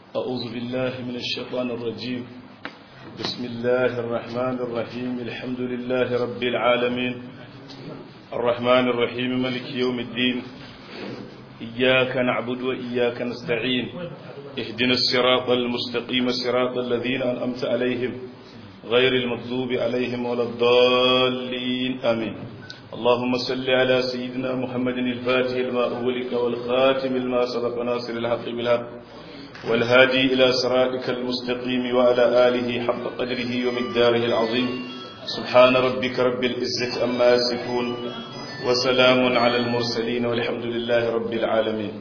أعوذ بالله من الشيطان الرجيم بسم الله الرحمن الرحيم الحمد لله رب العالمين الرحمن الرحيم ملك يوم الدين إياك نعبد وإياك نستعين اهدنا الصراط المستقيم صراط الذين أنأمت عليهم غير المغضوب عليهم ولا الضالين آمين اللهم صل على سيدنا محمد الفاتح لما أغلق والخاتم لما سبق ناصر الحق بالحق والهادي إلى صراطك المستقيم وعلى آله حق قدره ومقداره العظيم سبحان ربك رب العزة أما يصفون وسلام على المرسلين والحمد لله رب العالمين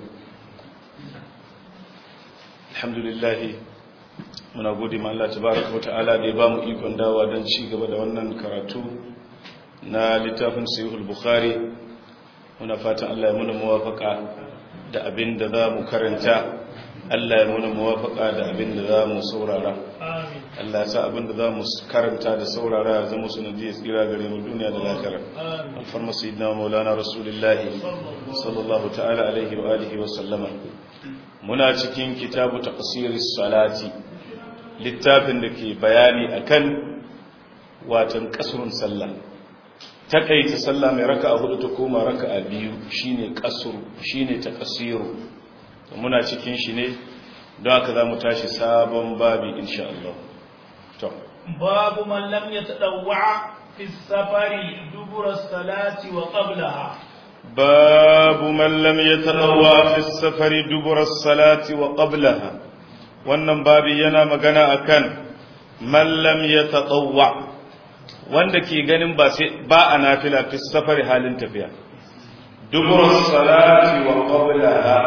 الحمد لله muna gode ma Allah tabaraka wa ta'ala da ya bamu ikon dawa don ci gaba da wannan karatu na littafin sahihul bukhari muna fatan Allah ya muna muwafaka da abin da za mu karanta Allah ya muna muwafaka da abin da za mu saurara Allah ya sa abin da za mu karanta da saurara ya zama sanadiyar tsira gare mu duniya da lafiya alfarma sayyidina maulana rasulullahi sallallahu ta'ala alaihi wa alihi wa sallama muna cikin kitabu taqsiris salati littafin da ke bayani akan watan kasrun sallah takaita sallah mai raka'a hudu ta koma raka'a biyu shine kasru shine taqsiru muna cikin shi ne don haka zamu tashi sabon babi insha Allah to babu man lam yatadawwa fi safari dubura salati wa qablaha babu man lam yatadawwa fi safari dubura salati wa qablaha wannan babi yana magana akan man lam yatadawwa wanda ke ganin ba sai ba a nafila fi safari halin tafiya dubur salati wa qablaha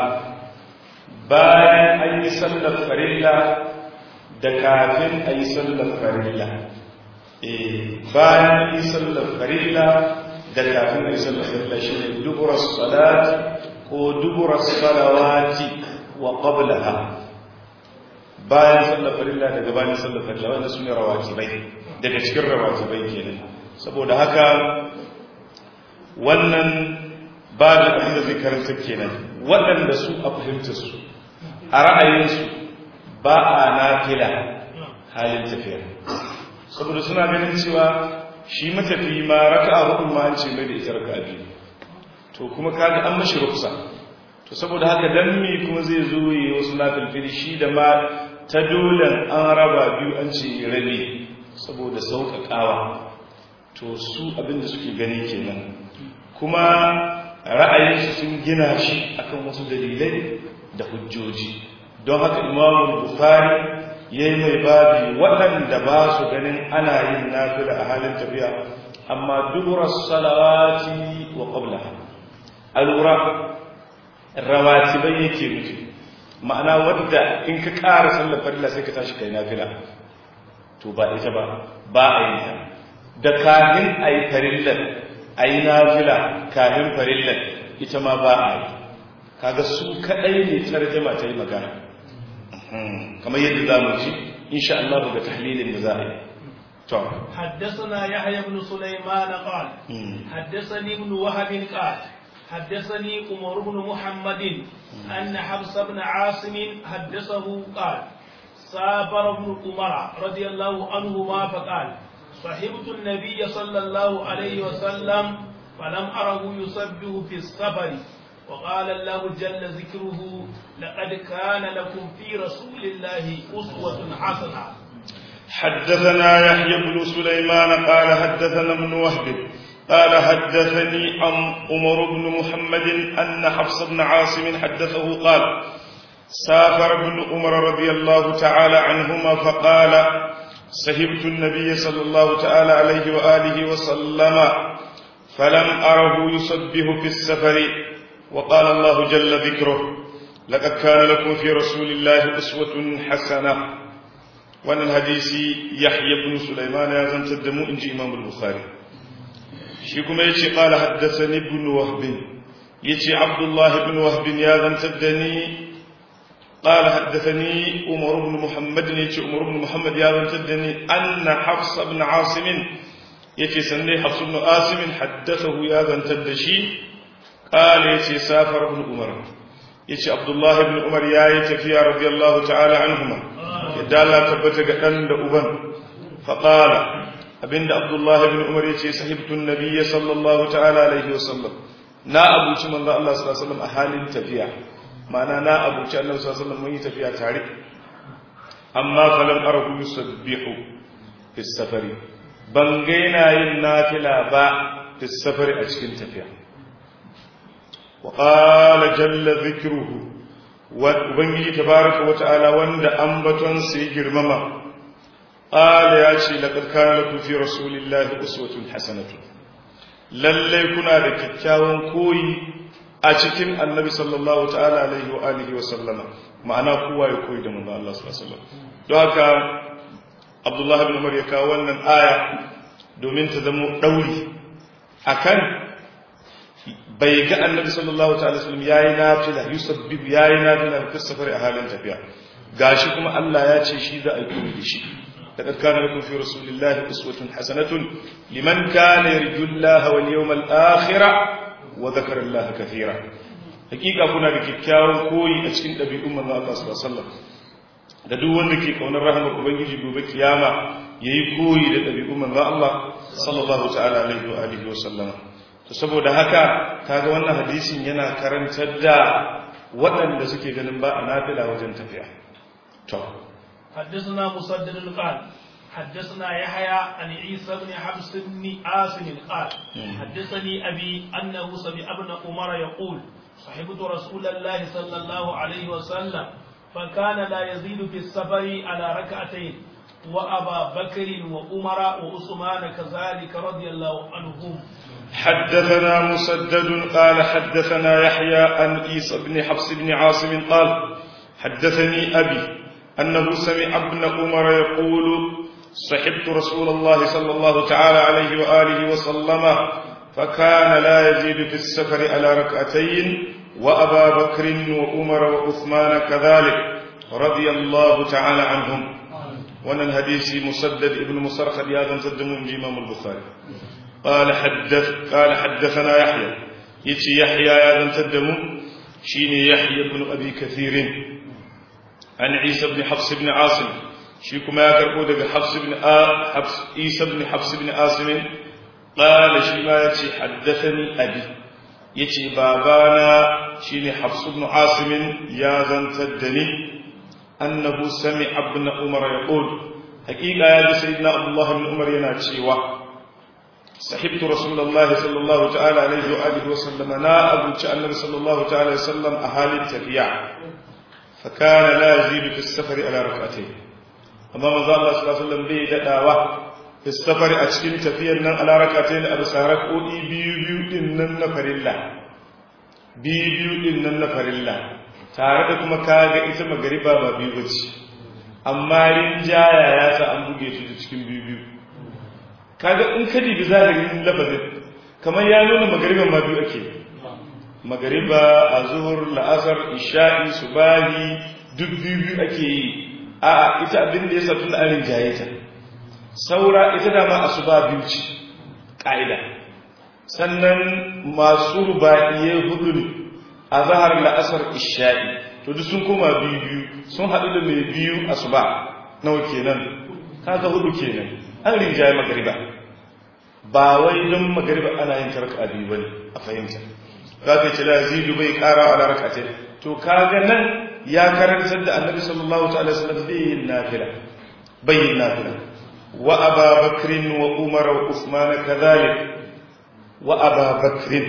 bayan an yi sallar farilla da kafin a yi sallar farilla eh bayan an yi sallar farilla da kafin a yi sallar farilla shine dubur salati ko dubur salawati wa qablaha bayan sallar farilla da gabanin sallar farilla wanda sune rawatibai daga cikin rawatibai kenan saboda haka wannan ba da abin da zai karanta kenan waɗanda su a fahimta su a ra'ayinsu ba a nafila halin tafiya saboda suna ganin cewa shi matafi ma raka'a hudu ma an ce mai da ita raka'a biyu to kuma kaga an mashi ruksa to saboda haka dan me kuma zai zo yi wasu nafilfili shi da ma ta dolen an raba biyu an ce rabi saboda sauƙaƙawa to su abinda suke gani kenan kuma ra'ayinsu sun gina shi akan wasu dalilai da hujjoji don haka imamu bukhari ya yi mai babi waɗanda ba su ganin ana yin nafila a halin tafiya amma duburar salawati wa ƙabla alura rawatibai yake nufi ma'ana wadda in ka ƙara sallar farilla sai ka tashi kai nafila to ba ita ba ba a yi ta da kafin a yi farillar a yi nafila kafin farillar ita ma ba a yi kaga su kaɗai ne tarjama ta yi magana kamar yadda za mu ci insha Allah ga tahlilin da za a yi to حدثنا يحيى بن سليمان قال حدثني ابن وهب قال حدثني عمر بن محمد أن حفص بن عاصم حدثه قال سافر ابن عمر رضي الله عنهما فقال صحبت النبي صلى الله عليه وسلم فلم أره يسبه في السفر وقال الله جل ذكره لقد كان لكم في رسول الله أسوة حسنة حدثنا يحيى بن سليمان قال حدثنا ابن وهب قال حدثني عن عمر بن محمد أن حفص بن عاصم حدثه قال سافر ابن عمر رضي الله تعالى عنهما فقال سهبت النبي صلى الله تعالى عليه وآله وسلم فلم أره يصبه في السفر وقال الله جل ذكره لقد كان لكم في رسول الله أسوة حسنة وأن الحديث يحيى بن سليمان يزن تدمو إنجي إمام البخاري شيكم يتي قال حدثني ابن وهب يتي عبد الله بن وهب يزن تدني قال حدثني عمر بن محمد يتي عمر بن محمد يزن تدني أن حفص بن عاصم يتي سني حفص بن عاصم حدثه يزن تدشي قال يتي سافر ابن عمر yace Abdullah ibn Umar yayi tafiya radiyallahu ta'ala anhuma yadda Allah tabbata ga dan da uban fa qala abinda Abdullah ibn Umar yace sahibtu an-nabiy sallallahu ta'ala alaihi wasallam na abuci manzo Allah sallallahu alaihi wasallam a halin tafiya ma'ana na abuci Allah sallallahu alaihi wasallam mun yi tafiya tare amma falam arahu yusabbihu fi safari ban ga yana yin nafila ba fi safari a cikin tafiya وقال جل ذكره وبنجي تبارك وتعالى وند أنبتون سيجر مما قال يا شي لقد كان لكم في رسول الله أسوة حسنة lallai kuna da kyakkyawan koyi a cikin annabi sallallahu ta'ala alaihi wa alihi wa sallama ma'ana kowa ya koyi da manzo Allah sallallahu alaihi wasallam don haka Abdullah ibn Umar ya kawo wannan aya domin ta zama dauri akan bai ga annabi sallallahu ta'ala sallam yayi nafila yusabbibu yayi nafila fi safari a halin tafiya gashi kuma Allah ya ce shi za a yi da shi laqad kana lakum fi rasulillahi uswatun hasanatun liman kana yarju Allah wal yawmal akhir wa dhakara Allah kathira hakika kuna da kikkiawan koyi a cikin dabi'un manzo Allah sallallahu alaihi wasallam da duk wanda ke kaunar rahmar ubangiji gobe kiyama yayi koyi da dabi'un manzo Allah sallallahu ta'ala alaihi wa alihi wa sallama to saboda haka kaga wannan hadisin yana karantar da waɗanda suke ganin ba a nafila wajen tafiya to حدثنا مسدد قال حدثنا يحيى عن عيسى بن حفص بن عاصم قال حدثني أبي أنه سمع ابن عمر يقول صحبت رسول الله صلى الله عليه وسلم فكان لا يزيد في السفر على ركعتين وأبا بكر وعمر وعثمان كذلك رضي الله عنهم حدثنا مسدد قال حدثنا يحيى عن عيسى بن حفص بن عاصم قال حدثني أبي أنه سمع ابن عمر يقول صحبت رسول الله صلى الله تعالى عليه وآله وسلم فكان لا يزيد في السفر على ركعتين وأبا بكر وعمر وعثمان كذلك رضي الله تعالى عنهم وانا الحديث مسدد ابن مسرخد يا ذا تدمون إمام البخاري قال حدث قال حدثنا يحيى يتي يحيى يا ذا تدمو شيني يحيى بن أبي كثير عن عيسى بن حفص بن عاصم شيكما يا كربو دغ حفص بن آ حفص عيسى بن حفص بن عاصم قال شيما يتي حدثني أبي يتي بابانا شيني حفص بن عاصم يا ذا تدني أنه سمع ابن عمر يقول حقيقة يا سيدنا عبد الله بن عمر ينا تشيوه صحبت رسول الله صلى الله تعالى عليه وآله وسلم نا أبو النبي صلى الله تعالى وسلم أهالي التفيع فكان لا يزيد في السفر على ركعتين أما ماذا الله صلى الله عليه وسلم بي دعوة في السفر أتشكين تفيا على ركعتين أبو سارك أولي بيو بيو إنن نفر الله بيو بيو إنن نفر الله tare da kuma kaga ita magariba ba biyu bace amma rinjaya ya sa an buge shi cikin biyu biyu kaga in ka dibi zahirin lafazin kamar ya nuna magariban ma biyu ake magariba a zuhur la'asar isha'i subahi duk biyu biyu ake yi a ita abin da ya sa tun arin jayeta saura ita dama asuba biyu ce ƙa'ida sannan masu ruba'iye hudu ne a zahar la'asar isha'i to duk sun koma biyu biyu sun haɗu da mai biyu asuba nawa kenan kaga hudu kenan an rinjaye magariba ba wai don magariba ana yin tarka biyu bane a fahimta za ka ce lazidu bai kara a larakatai to kaga nan ya karantar da annabi sallallahu ta'ala sallam bai yin nafila bai yin nafila wa aba bakrin wa umar wa usman kadhalik wa aba bakrin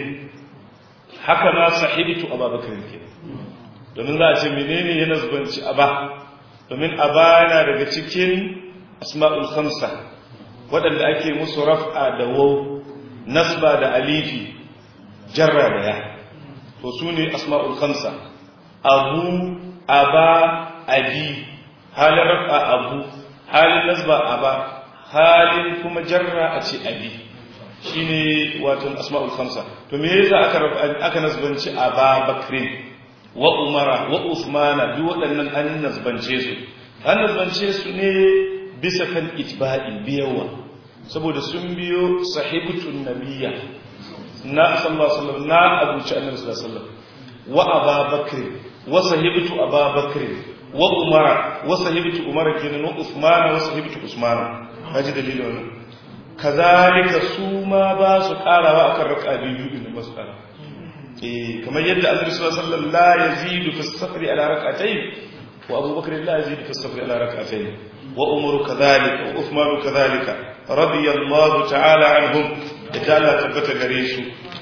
haka ma sahibtu aba bakrin ke domin za a ce menene yana zubanci aba domin aba yana daga cikin asma'ul khamsa waɗanda ake musu raf'a da waw nasba da alifi jarra da ya to su ne asma'ul khamsa abu aba abi halin raf'a abu halin nasba aba halin kuma jarra a ce abi shine wato asma'ul khamsa to me yasa aka aka nasbanci aba bakrin wa umara wa usmana duk waɗannan an nasbance su an nasbance su ne bisa kan itba'i biyawa saboda sun biyo sahibutun nabiyya na sallallahu alaihi wasallam na abuci annabi sallallahu alaihi wasallam wa ababakr wa sahibtu ababakr wa umara wa sahibtu umara kenan wa usmana wa sahibtu usmana kaji dalilin wannan kazalika su ma ba su karawa akan raka'a biyu din ba su kara eh kamar yadda annabi sallallahu alaihi wasallam la yazidu fi as-safri ala rak'atayn wa abubakar la yazidu fi as-safri ala rak'atayn wa umaru kadhalika wa uthmanu kadhalika radiyallahu ta'ala anhum da Allah tabbata gare su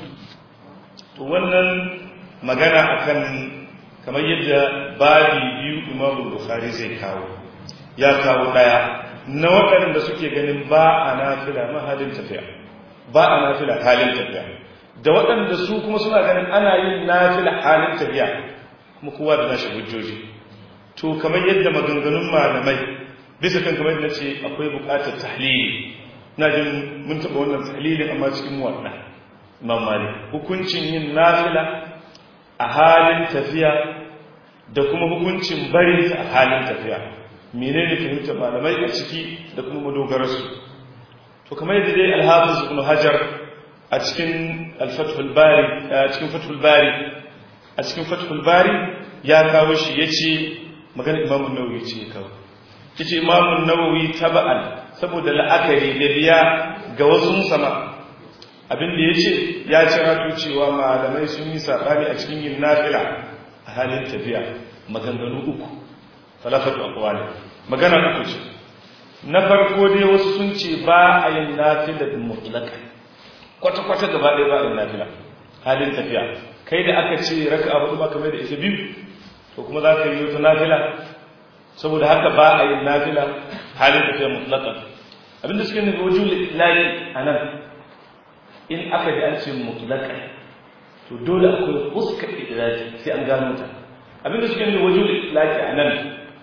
to wannan magana akan kamar yadda babi biyu Imam Bukhari zai kawo ya kawo daya na waɗanda suke ganin ba a nafila mahalin tafiya ba a nafila halin tafiya da waɗanda su kuma suna ganin ana yin nafila halin tafiya kuma kowa da nashi hujjoji to kamar yadda maganganun malamai bisa kan kamar yadda ce akwai buƙatar tahlili na jin mun taɓa wannan tahlilin amma cikin muwaɗa imam malik hukuncin yin nafila a halin tafiya da kuma hukuncin bari a halin tafiya menene fahimtar malamai a ciki da kuma madogararsu to kamar yadda dai alhafiz ibn hajar a cikin al-fathul bari a cikin fathul bari a cikin fathul bari ya kawo shi yace magana imam an-nawawi ce ya kawo yace imam an-nawawi taba'an saboda la'akari da biya ga wasu sama abin da yace ya ci rato cewa malamai sun yi sabani a cikin yin nafila a halin tafiya maganganu uku falafatu aqwali magana uku ce na farko dai wasu sun ce ba a yin nafila mutlaka kwata kwata gaba ɗaya ba a yin nafila halin tafiya kai da aka ce raka'a hudu ba kamar da ita biyu to kuma za ka yi wata nafila saboda haka ba a yin nafila halin tafiya mutlaka abinda suke nufi wajen layi a nan in aka ji an ce mutlaka to dole akwai fuska idraji sai an gano ta abinda suke nufi wajen layi a nan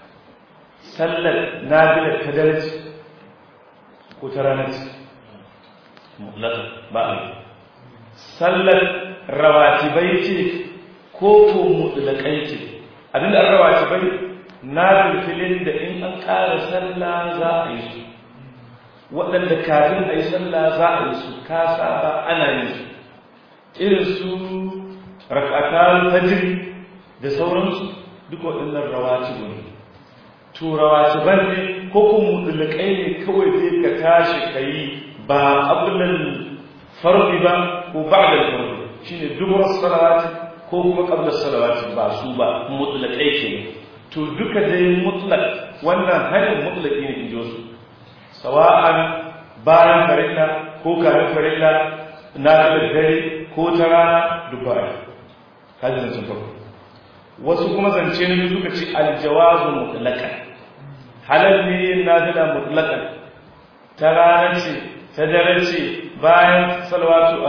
sallar nafilar ta darci ko ta ranar mutlaka ba a yi sallar rawatibai ce ko ko mutlakai ce abinda an rawatibai na filfilin da in an ƙara sallah za a yi su waɗanda kafin a yi sallah za a yi su ka saba ana yin su irin su rakatan fajiri da sauransu duk waɗannan rawatibu ne to rawatiban ne ko kuma mutlakai ne kawai zai ka tashi ka yi ba abulan fardi ba ko ba'da fardi shine dubur salawati ko kuma qabla salawati ba su ba mutlaqai ke to duka dai mutlaq wannan hanin mutlaqi ne injo su sawa'an bayan farilla ko kafin farilla na da dare ko ta rana duka ai kaji zancen farko wasu kuma zance ne suka ce aljawazu mutlaqan halal ne nafila mutlaqan ta rana ce ta dare ce bayan salawatu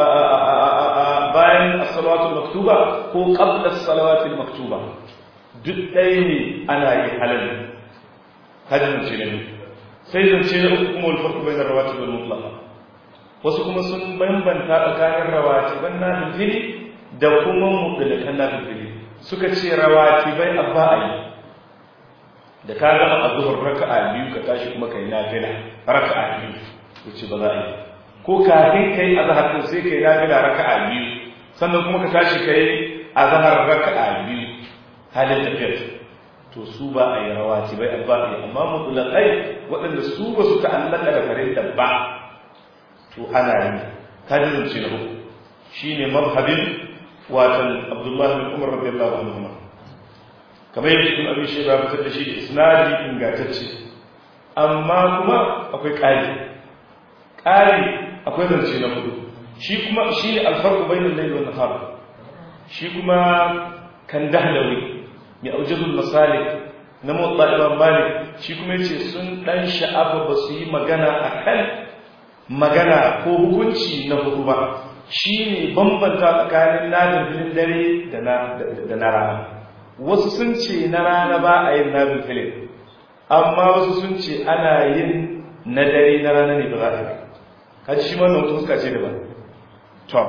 bayan as-salawatu maktuba ko qabla as-salawati maktuba duk ɗaya ne ana yi halal hajjin ce ne sai zance na uku kuma alfarku bai na rawati wal mutlaqa wasu kuma sun bambanta tsakanin rawati ban na fili da kuma mutlakan na fili suka ce rawati bai abba a yi da ka gama azhar raka'a biyu ka tashi kuma kai nafila raka'a biyu wuce ba za a yi ko kafin kai azhar din sai kai nafila raka'a biyu sannan kuma ka tashi kai azhar raka'a biyu halin tafiyar to su ba a yi rawati bai abba ne amma mutlaqai waɗanda su ba su ta'allaka da farin da ba to ana yi kadirin ce na uku shine mazhabin watan Abdullah bin Umar radiyallahu anhu kamar yadda ibn Abi Shayba fitar da shi isnadi ingantacce amma kuma akwai ƙari ƙari akwai zance na hudu shi kuma shi ne alfarku bainal layl wa nahar shi kuma kan dahlawi mai aujazul masalik na motsa imam malik shi kuma yace sun dan sha'afa ba su yi magana akan magana ko hukunci na hudu ba shine bambanta tsakanin nadin dare da na da na rana wasu sun ce na rana ba a yin nabin filin amma wasu sun ce ana yin na dare na rana ne ba za a yi kaji shi wannan wata fuska ce daban to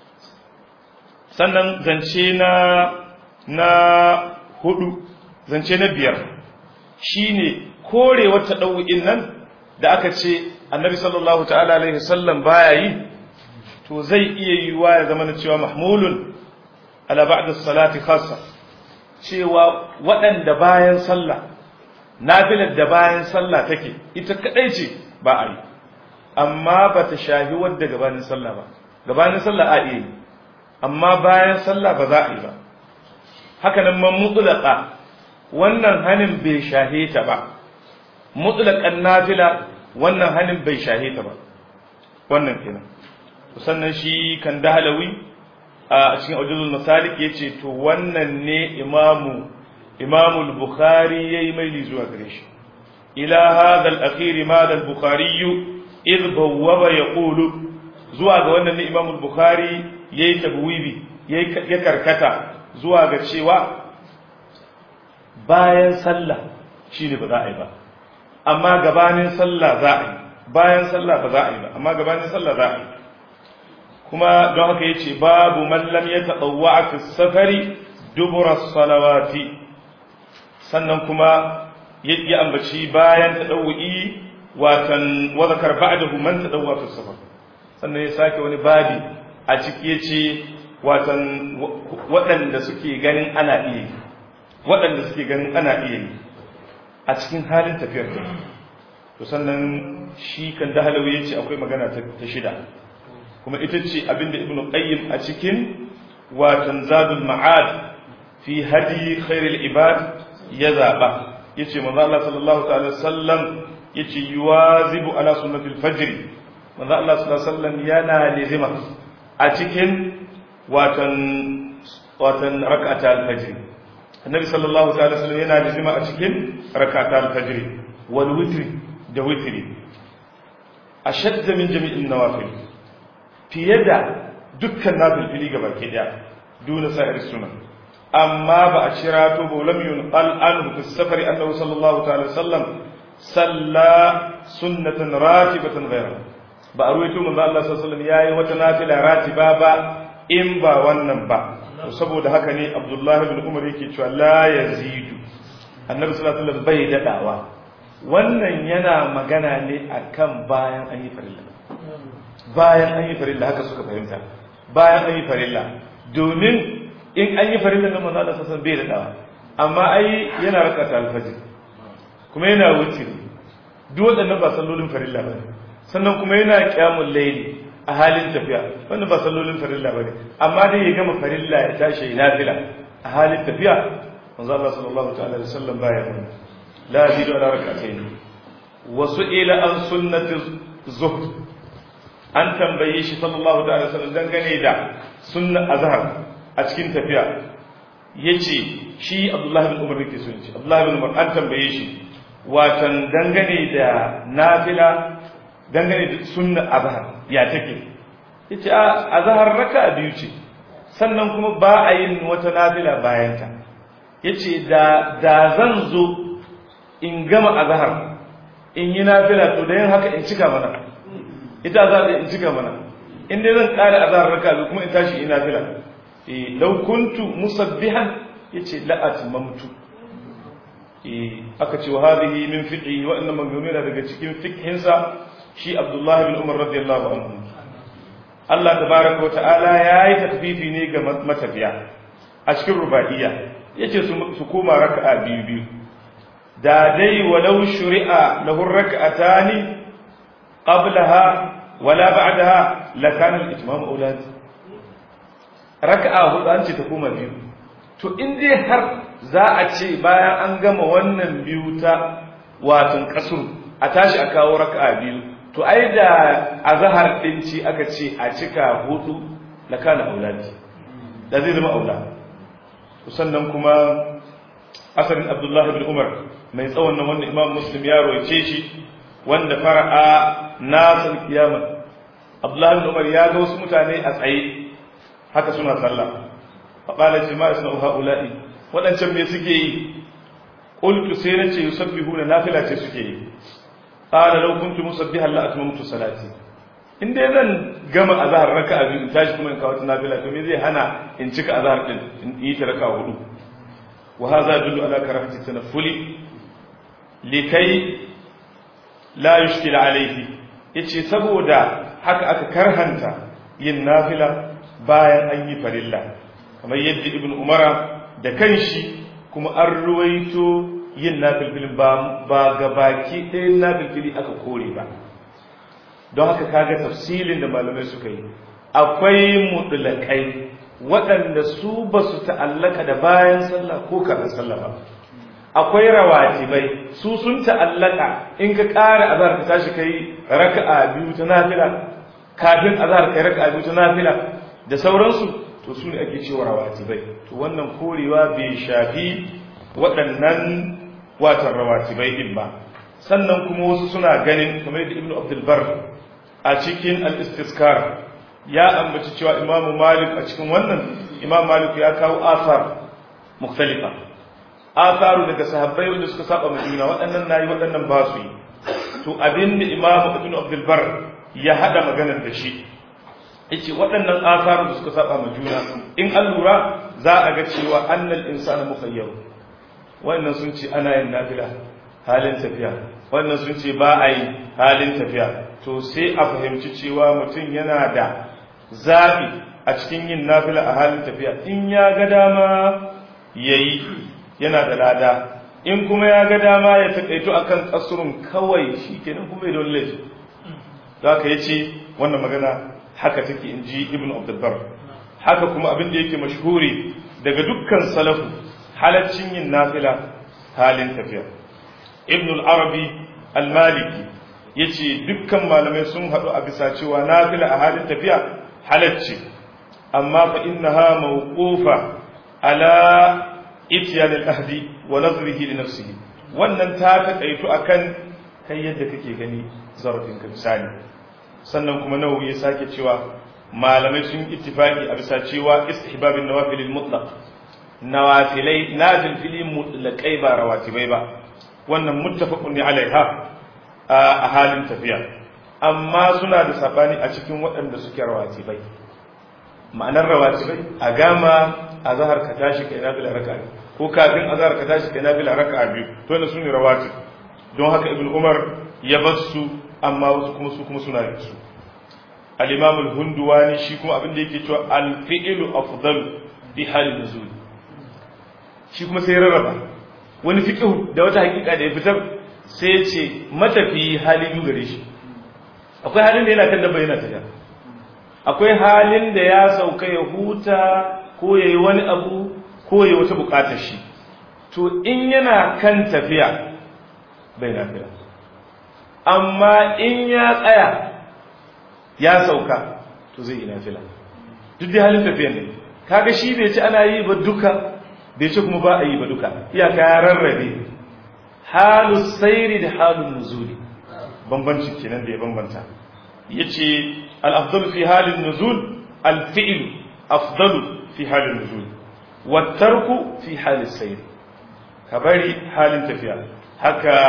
sannan zance na na hudu zance na biyar shine korewar ta ɗau'in nan da aka ce annabi sallallahu ta'ala alaihi wasallam baya yi to zai iya yiwuwa ya zama na cewa mahmulun ala ba'da salati khassa cewa waɗanda bayan sallah nafilar da bayan sallah take ita kadai ce ba a yi amma ba ta shahi wadda gabanin sallah ba gabanin sallah a iya yi amma bayan sallah ba za a yi ba haka nan man mutlaka wannan hanin bai shahe ta ba mutlaqan nafila wannan hanin bai shahe ta ba wannan kenan sannan shi kan dahalawi a cikin aujuzul masalik yace to wannan ne imamu imamu al-bukhari yayi maili zuwa gare shi ila hadha al-akhir ma al-bukhari id bawwaba yaqulu zuwa ga wannan ne imamu al-bukhari yayi tabwibi yayi ya karkata zuwa ga cewa bayan sallah shine ba za a yi ba amma gabanin sallah za a yi bayan sallah ba za a yi ba amma gabanin sallah za a yi kuma don haka yace babu man lam yatawwa fi safari dubura salawati sannan kuma ya ambaci bayan tadawwi watan wa zakar ba'dahu man tadawwa fi safar sannan ya sake wani babi a ciki yace watan waɗanda suke ganin ana iya yi waɗanda suke ganin ana iya yi a cikin halin tafiyar da to sannan shi kan dahalawi yace akwai magana ta shida kuma ita ce abinda ibnu qayyim a cikin watan zadul ma'ad fi hadi khairul ibad ya zaba yace manzo Allah sallallahu ta'ala sallam yace yuwazibu ala sunnatil fajr manzo Allah sallallahu alaihi wasallam yana lazima a cikin watan watan rak'atul fajr annabi sallallahu ta'ala sallam yana lazima a cikin rak'atul fajr wal witr da witri ashadda min jami'in nawafil fiye da dukkan nafilfili ga baki daya duna sa'ir sunan amma ba a cira to ba lam yunqal anhu fi safari annahu sallallahu ta'ala sallam salla sunnatan ratibatan ghayra ba a ruwaito manzo Allah sallallahu alaihi wasallam yayi wata nafila ratiba ba in ba wannan ba saboda haka ne Abdullah ibn Umar yake cewa la yazidu annabi sallallahu alaihi wasallam bai dadawa wannan yana magana ne akan bayan an yi farilla bayan an yi farilla haka suka fahimta bayan an yi farilla domin in an yi farilla na manzo Allah sallallahu bai da dawa amma ai yana rakata alfajir kuma yana wuce duk waɗannan ba sallolin farilla bane sannan kuma yana qiyamul layli a halin tafiya wannan ba sallolin farilla bane amma dai ya gama farilla ya tashi ya nafila a halin tafiya manzo Allah sallallahu ta'ala alaihi wasallam baya mun la yazidu ala rak'atayn wa su'ila an sunnati zuhd an tambaye shi sallallahu alaihi wasallam dangane da sunna azhar a cikin tafiya yace shi Abdullah ibn Umar yake so yace Abdullah ibn Umar an tambaye shi watan dangane da nafila dangane da sunna azhar ya take yace a azhar raka'a biyu ce sannan kuma ba a yin wata nafila bayan ta yace da da zan zo in gama azhar in yi nafila to da yin haka in cika mana ita za ta in cika mana in dai zan ƙara azhar raka bi kuma in tashi ina fila eh law kuntu musabbihan yace la atmamtu eh aka ce wa hadhihi min fiqhi wa inna magmuna daga cikin fiqhin sa shi Abdullah ibn Umar radiyallahu anhu Allah tabaaraka wa ta'ala yayi takfifi ne ga matafiya a cikin rubaiya yace su koma raka'a biyu biyu da dai walau shuri'a lahu rak'atani qablaha wala ba'daha la kana al-itmam aulad raka'a hudu an ce ta koma biyu to in dai har za a ce bayan an gama wannan biyu ta watan kasur a tashi a kawo raka'a biyu to ai da azhar din ci aka ce a cika hudu la kana aulad da zai zama aula sannan kuma asarin abdullahi ibn umar mai tsawon nan wanda imam muslim ya roice shi wanda fara'a nasar kiyama abdullahi ibn umar ya ga wasu mutane a tsaye haka suna sallah fa qala ce ma isna haula'i wadancan me suke yi qultu sai nace yusabbihuna nafila ce suke yi qala law kuntu musabbihan la atmamtu salati in dai zan gama azhar raka'a biyu tashi kuma in kawo ta nafila to me zai hana in cika azhar din in yi ta raka'a hudu wa hadha yadullu ala karahati tanaffuli likai la yushkil alayhi yace saboda haka aka karhanta yin nafila bayan an yi farilla kamar yadda ibnu umara da kanshi kuma an ruwaito yin nafilfilin ba ba gabaki ɗayan nafilfili aka kore ba don haka kaga tafsilin da malamai suka yi akwai mutlakai waɗanda su ba su ta'allaka da bayan sallah ko kafin sallah ba akwai rawatibai su sun ta'allaka in ka ƙara azhar ka tashi kai raka'a biyu ta nafila kafin azhar kai raka'a biyu ta nafila da sauransu to su ne ake cewa rawatibai to wannan korewa bai shafi waɗannan watan rawatibai din ba sannan kuma wasu suna ganin kamar yadda ibnu abdul bar a cikin al-istiskar ya ambaci cewa imamu malik a cikin wannan imam malik ya kawo asar mukhtalifa asaru daga sahabbai wanda suka saba ma juna waɗannan nayi waɗannan ba su yi to abin da imam ibn abdul bar ya hada maganar da shi yace waɗannan asaru da suka saba ma juna in an lura za a ga cewa annal insana mukhayyar wannan sun ce ana yin nafila halin tafiya wannan sun ce ba a yi halin tafiya to sai a fahimci cewa mutum yana da zaɓi a cikin yin nafila a halin tafiya in ya ga dama yayi yana da lada in kuma ya ga dama ya taƙaito a kan ƙasurun kawai shi kenan kuma ya don laifi za ka yi ce wannan magana haka take in ji ibn abdulbar haka kuma abin da yake mashhuri daga dukkan salafu halaccin yin nafila halin tafiya ibn al-arabi al-maliki ya ce dukkan malamai sun haɗu a bisa cewa nafila a halin tafiya halacce amma fa innaha mawqufa ala itiyan al-ahdi wa nazrihi li nafsihi wannan ta takaitu akan kai yadda kake gani zarafin ka misali sannan kuma nawawi ya sake cewa malamai sun ittifaki a bisa cewa istihbabin nawafil mutlaq nawafilai nazil fili mutlaqai ba rawatibai ba wannan muttafaqun ne alaiha a halin tafiya amma suna da sabani a cikin waɗanda suke rawatibai ma'anar rawatibai a gama a zahar ka tashi kai nafila raka'a ko kafin azhar ka tashi kai nafila raka'a biyu to ne sune rawatib don haka ibn umar ya bar su amma wasu kuma su kuma suna yin su al-imam al-hunduwani shi kuma abin da yake cewa al-fi'lu afdalu bi halin nuzul shi kuma sai rarraba wani fiqh da wata hakika da ya fitar sai ya ce matafi hali biyu gare shi akwai halin da yana kan dabba yana tafiya akwai halin da ya sauka ya huta ko yayi wani abu ko ya wata bukatar shi to in yana kan tafiya bai lafiya amma in ya tsaya ya sauka to zai yi nafila duk da halin tafiyan ne kaga shi bai ci ana yi ba duka bai ci kuma ba a yi ba duka iyaka ya rarrabe halu sairi da halun nuzuli bambanci kenan da ya bambanta yace al-afdalu fi halin nuzul al-fi'l afdalu fi halin nuzul والترك في حال السير كبري حال تفيا هكا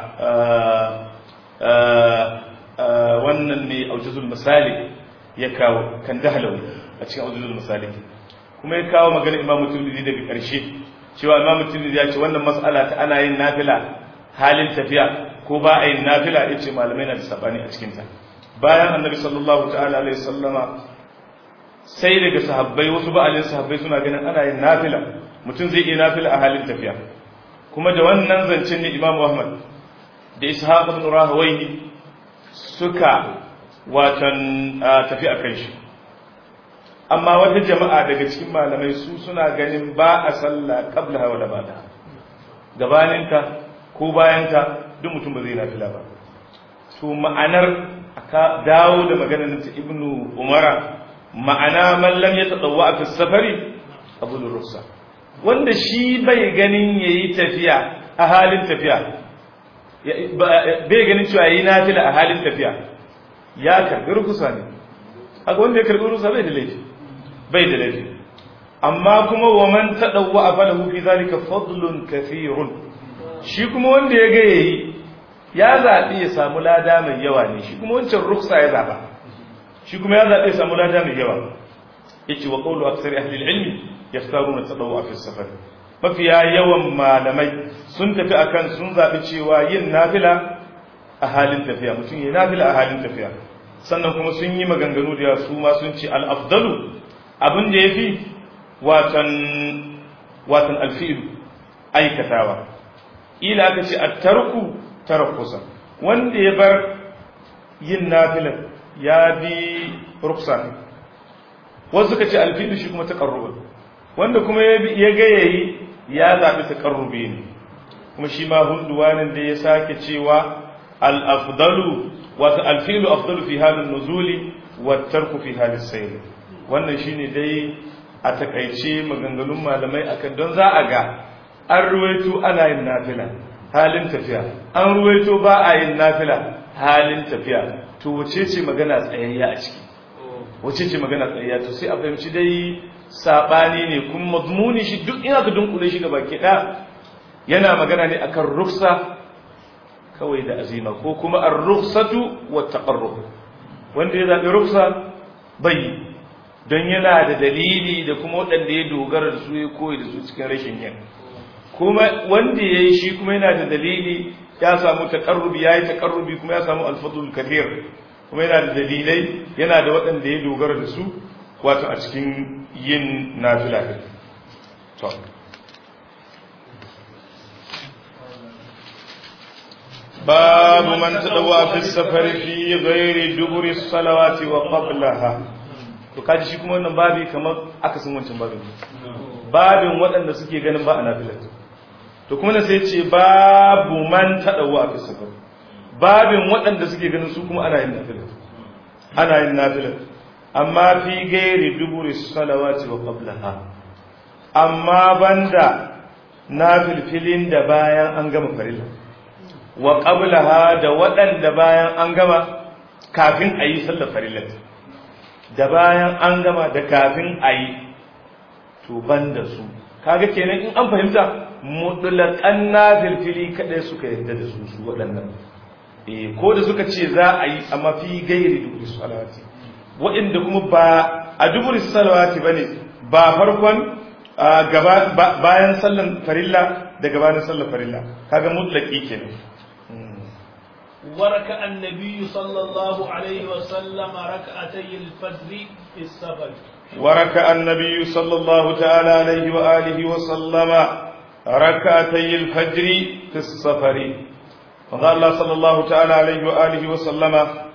wannan ne aujizul misali ya kawo kan dahalawi a cikin aujizul misali kuma ya kawo magana imamu turmidi daga ƙarshe cewa imamu turmidi ya ce wannan mas'ala ta ana yin nafila halin tafiya ko ba a yin nafila ya ce malamai na da sabani a cikinta bayan annabi sallallahu ta'ala alaihi sallama sai daga sahabbai wasu ba'alin sahabbai suna ganin ana yin nafila mutum zai iya nafila a halin tafiya kuma da wannan zancen ne Imam Ahmad da Ishaq ibn Rahawayhi suka watan tafi a kan shi amma wata jama'a daga cikin malamai su suna ganin ba a sallah qabla wa ba'da gabaninka ko bayanka duk mutum ba zai nafila ba to ma'anar aka dawo da maganar ta Ibn Umara ma'ana mallam ya tsadawwa a safari abul rusa wanda shi bai ganin yayi tafiya a halin tafiya bai ganin cewa yayi nafila a halin tafiya ya karbi rukusa ne haka wanda ya karbi rukusa bai da laifi bai da laifi amma kuma wa man tadawwa falahu fi zalika fadlun kathirun shi kuma wanda ya ga yayi ya zabi ya samu lada mai yawa ne shi kuma wancan ruksa ya zaba shi kuma ya zaɓe samu lada mai yawa yace wa qawlu aksari ahli al-ilmi yaftaruna tadawwa fi safar mafiya yawan malamai sun tafi akan sun zaɓi cewa yin nafila a halin tafiya mutum yi nafila a halin tafiya sannan kuma sun yi maganganu da su ma sun ce al-afdalu abin da yafi watan watan al-fi'lu aikatawa ila aka ce at-tarku tarakkusa wanda ya bar yin nafilan ya bi ruksa ne wasu suka ce alfilu shi kuma taqarrub wanda kuma ya ga yayi ya zabi taqarrubi ne kuma shi ma hunduwanin da ya sake cewa al-afdalu wato alfilu afdalu fi halin nuzuli wa tarku fi halin sayr wannan shine dai a takaice maganganun malamai akan don za a ga an ruwaito ana yin nafila halin tafiya an ruwaito ba a yin nafila halin tafiya to wace ce magana tsayayya a ciki wace ce magana tsayayya to sai a fahimci dai sabani ne kuma mazmuni shi duk ina ka dunkule shi gaba ke yana magana ne akan ruksa kawai da azima ko kuma ar-rukhsatu wa taqarrub wanda ya zabi ruksa bai don yana da dalili da kuma waɗanda ya dogara da su ya koyi da su cikin rashin yin kuma wanda ya yi shi kuma yana da dalili ya samu taƙarrubi ya yi taƙarrubi kuma ya samu alfadul kathir kuma yana da dalilai yana da waɗanda ya dogara da su wato a cikin yin nafila to باب من تدوى في السفر في غير دبر الصلوات وقبلها to kaji shi kuma wannan babi kamar akasin wancan babin babin waɗanda suke ganin ba a nafilat to kuma na sai ce babu man taɗawa a fi safar babin waɗanda suke ganin su kuma ana yin nafilat ana yin nafilat amma fi gairi duburi salawati wa qablaha amma banda nafilfilin da bayan an gama farilla wa qablaha da waɗanda bayan an gama kafin a yi sallar farillat da bayan an gama da kafin a yi to ban da su kaga kenan in an fahimta mutlaƙan nafilfili kaɗai suka yadda da su su waɗannan eh ko da suka ce za a yi amma fi gairi duburi salawati waɗanda kuma ba a duburi salawati bane ba farkon bayan sallan farilla da gabanin sallan farilla kaga mutlaki kenan وركع النبي صلى الله عليه وسلم ركعتي الفجر في السفر وركع النبي صلى الله تعالى عليه وآله وسلم ركعتي الفجر في السفر وقال الله صلى الله تعالى عليه وآله وسلم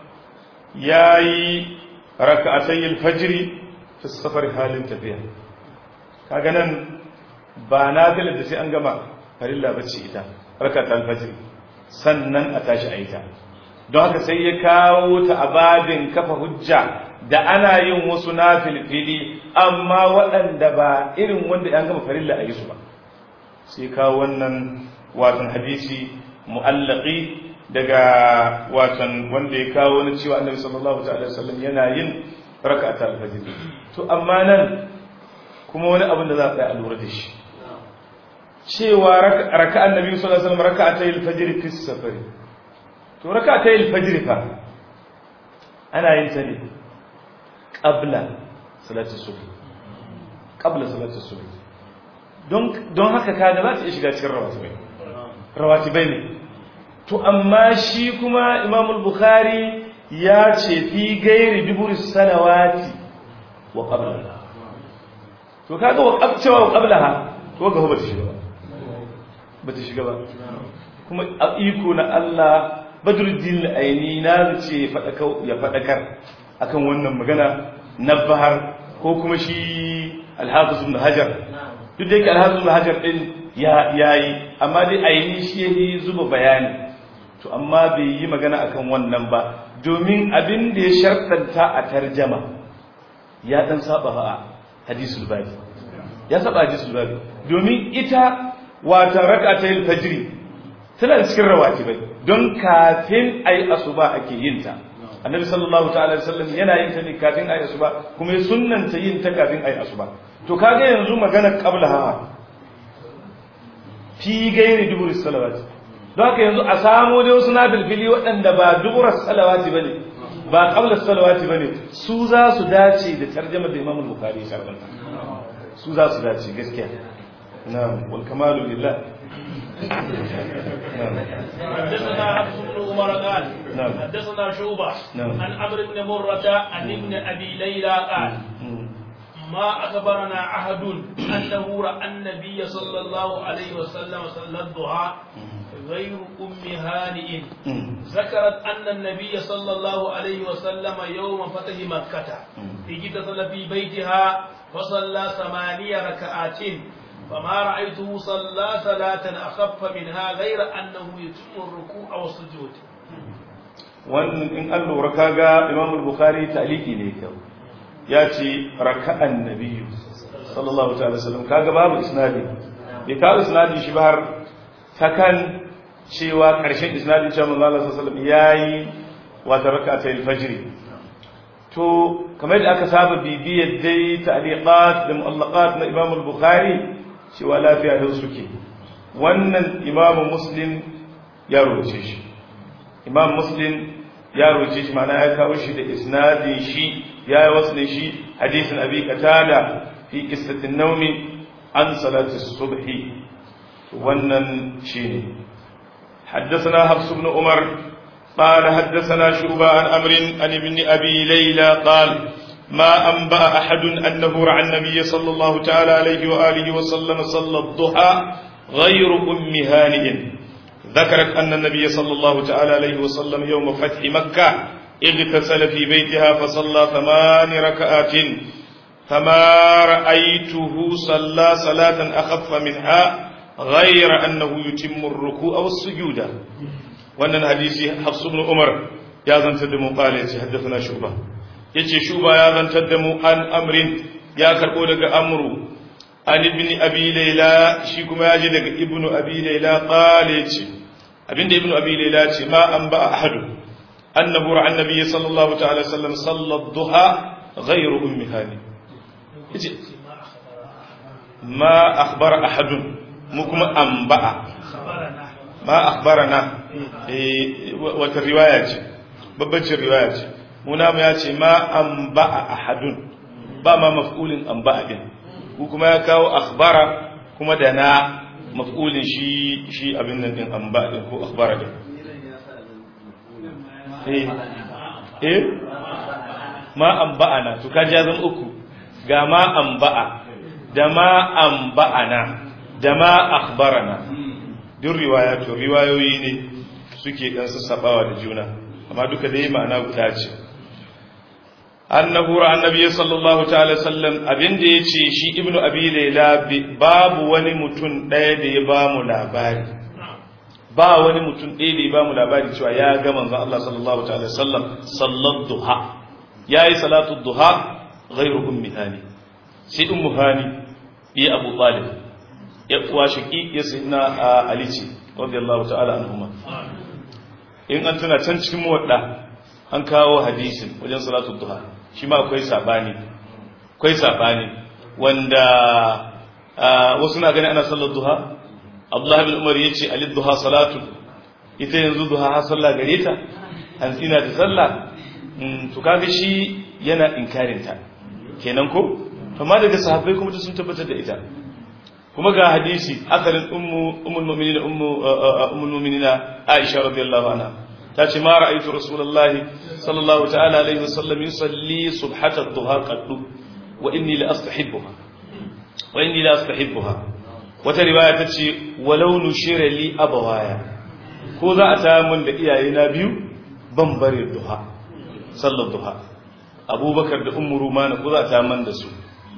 ياي ركعتي الفجر في السفر حال تفيا كاغنن ba nafilar da sai an gama farilla bace ita rakatul fajr sannan a tashi a yi ta don haka sai ya kawo ta a babin kafa hujja da ana yin wasu na filfili amma waɗanda ba irin wanda ya gama farilla a yi su ba sai kawo wannan watan hadisi mu'allaqi daga watan wanda ya kawo wani cewa annabi sallallahu ta'ala wasallam yana yin raka'atul fajr to amma nan kuma wani abin da za a tsaya a lura da shi cewa raka'an nabi sallallahu alaihi wasallam raka'atay al-fajr fi safari to raka'atay al-fajr fa ana yin ta ne qabla salati subh qabla salati subh don don haka kaga za ta shiga cikin rawatibai rawatibai ne to amma shi kuma Imam al-Bukhari ya ce fi gairi duburi salawati wa qabla to kaga wa qabcewa wa qablaha to ga ba ta shiga ba ba ta shiga ba kuma a iko na Allah badruddin aini na ce ya faɗakar akan wannan magana na bahar ko kuma shi alhafiz ibn hajar duk da yake alhafiz ibn hajar din ya yayi amma dai aini shi yayi zuba bayani to amma bai yi magana akan wannan ba domin abin da ya shartanta a tarjama ya dan saba a hadisul babi ya saba hadisul babi domin ita wata rak'atayil fajri tana da cikin rawatibai don kafin ayi asuba ake yin ta annabi sallallahu ta'ala wasallam yana yin ta ne kafin ayi asuba kuma ya sunnanta yin ta kafin ayi asuba to kaga yanzu magana qabla hawa fi gairi dubur salawati don haka yanzu a samu dai wasu nafilfili waɗanda ba dubur salawati bane ba qabla salawati bane su za su dace da tarjumar da Imam Bukhari ya karanta su za su dace gaskiya نعم والكمال لله نعم حدثنا حفص بن عمر قال نعم. حدثنا شعبة نعم. عن عمرو بن مرة عن ابن أبي ليلى قال ما أخبرنا أحد أنه رأى النبي صلى الله عليه وسلم صلى الضحى غير أم هانئ ذكرت أن النبي صلى الله عليه وسلم يوم فتح مكة اغتسل في بيتها فصلى ثمانية ركعات فما رأيته صلى صلاة أخف منها غير أنه يتم الركوع والسجود wannan in an lura kaga Imam al-Bukhari ta'liqi ne kyau ya ce raka'an nabiyyu sallallahu ta'ala sallam kaga babu isnadi bai kawo isnadi shi ba har ta kan cewa karshen isnadin cewa manzo Allah sallallahu alaihi wasallam yayi wata raka'atayil fajr to kamar da aka saba bibiyar dai ta'liqat da mu'allaqat na Imam al-Bukhari cewa lafiya da suke wannan Imam Muslim ya rubuce shi Imam Muslim ya rubuce shi ma'ana ya kawo shi da isnadin shi ya yi wasu shi hadisin Abi Qatada fi qissatin nawmi an salati subhi wannan shine حدثنا حفص بن عمر قال حدثنا شعبة عن أمر عن ابن أبي ليلى قال ما أنبأ أحد أنه رعى النبي صلى الله تعالى عليه وآله وسلم صلى الضحى غير أم هانئ ذكرت أن النبي صلى الله تعالى عليه وسلم يوم فتح مكة اغتسل في بيتها فصلى ثمان ركعات فما رأيته صلى صلاة أخف منها غير أنه يتم الركوع والسجود وأن الحديث حفص بن عمر يا زن تدمو قال حدثنا شعبة يتي شعبة يا زن تدمو عن أمر يا كربو لك أمر عن ابن أبي ليلى شيكم يجي لك ابن أبي ليلى قال يتي ابن ابن أبي ليلى ما أنبأ أحد أنه رأى النبي صلى الله تعالى وسلم صلى الضحى غير أم هاني ما أخبر أحد مكم أنبأ ما أخبرنا wata riwaya ce babbacin riwaya ce muna mu ya ce ma an ba'a ahadun ba ma maf'ulin an ba'a din ku kuma ya kawo akhbara kuma da na maf'ulin shi shi abin nan din an ba'a din ko akhbara din eh eh ma an ba'ana to kaji ya zama uku ga ma an ba'a da ma an ba'ana da ma akhbarana duk riwaya to riwayoyi ne suke dan sassabawa da juna amma duka dai ma'ana guda ce annahu ra annabi sallallahu ta'ala sallam abinda yace shi ibnu abi layla babu wani mutum daya da ya ba mu labari ba wani mutum daya da ya ba mu labari cewa ya ga manzon Allah sallallahu ta'ala sallam sallat duha yayi salatu duha ghairu ummi hani sai ummu hani ya abu talib ya uwa shaki ya sayyidina ali ce radiyallahu ta'ala anhuma in an tuna can cikin muwadda an kawo hadisin wajen salatu duha shi ma akwai sabani akwai sabani wanda wasu na gani ana sallar duha Abdullah bin Umar yace ali duha salatu ita yanzu duha ha sallah gare ta an tsina da sallah to kaga shi yana inkarin ta kenan ko amma daga sahabbai kuma sun tabbatar da ita kuma ga hadisi asalin ummu ummul mu'minin ummu ummul mu'minin Aisha radiyallahu anha tace ma ra'aytu rasulullahi sallallahu ta'ala alaihi wasallam yusalli subhata ad-duha qaddu wa inni la astahibbuha wa inni la astahibbuha wata riwaya tace walau nushira li abawaya ko za a ta mun da iyayena biyu ban bare duha sallar duha abubakar da ummu rumana ko za a ta man da su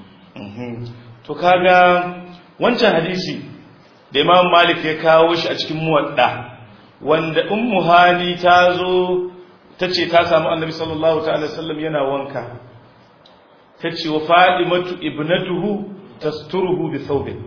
to kaga wancan hadisi da imam malik ya kawo shi a cikin muwadda wanda ummu hani ta zo ta ce ta samu annabi sallallahu ta'ala sallam yana wanka ta ce wa fadimatu ibnatuhu tasturuhu bi thawbin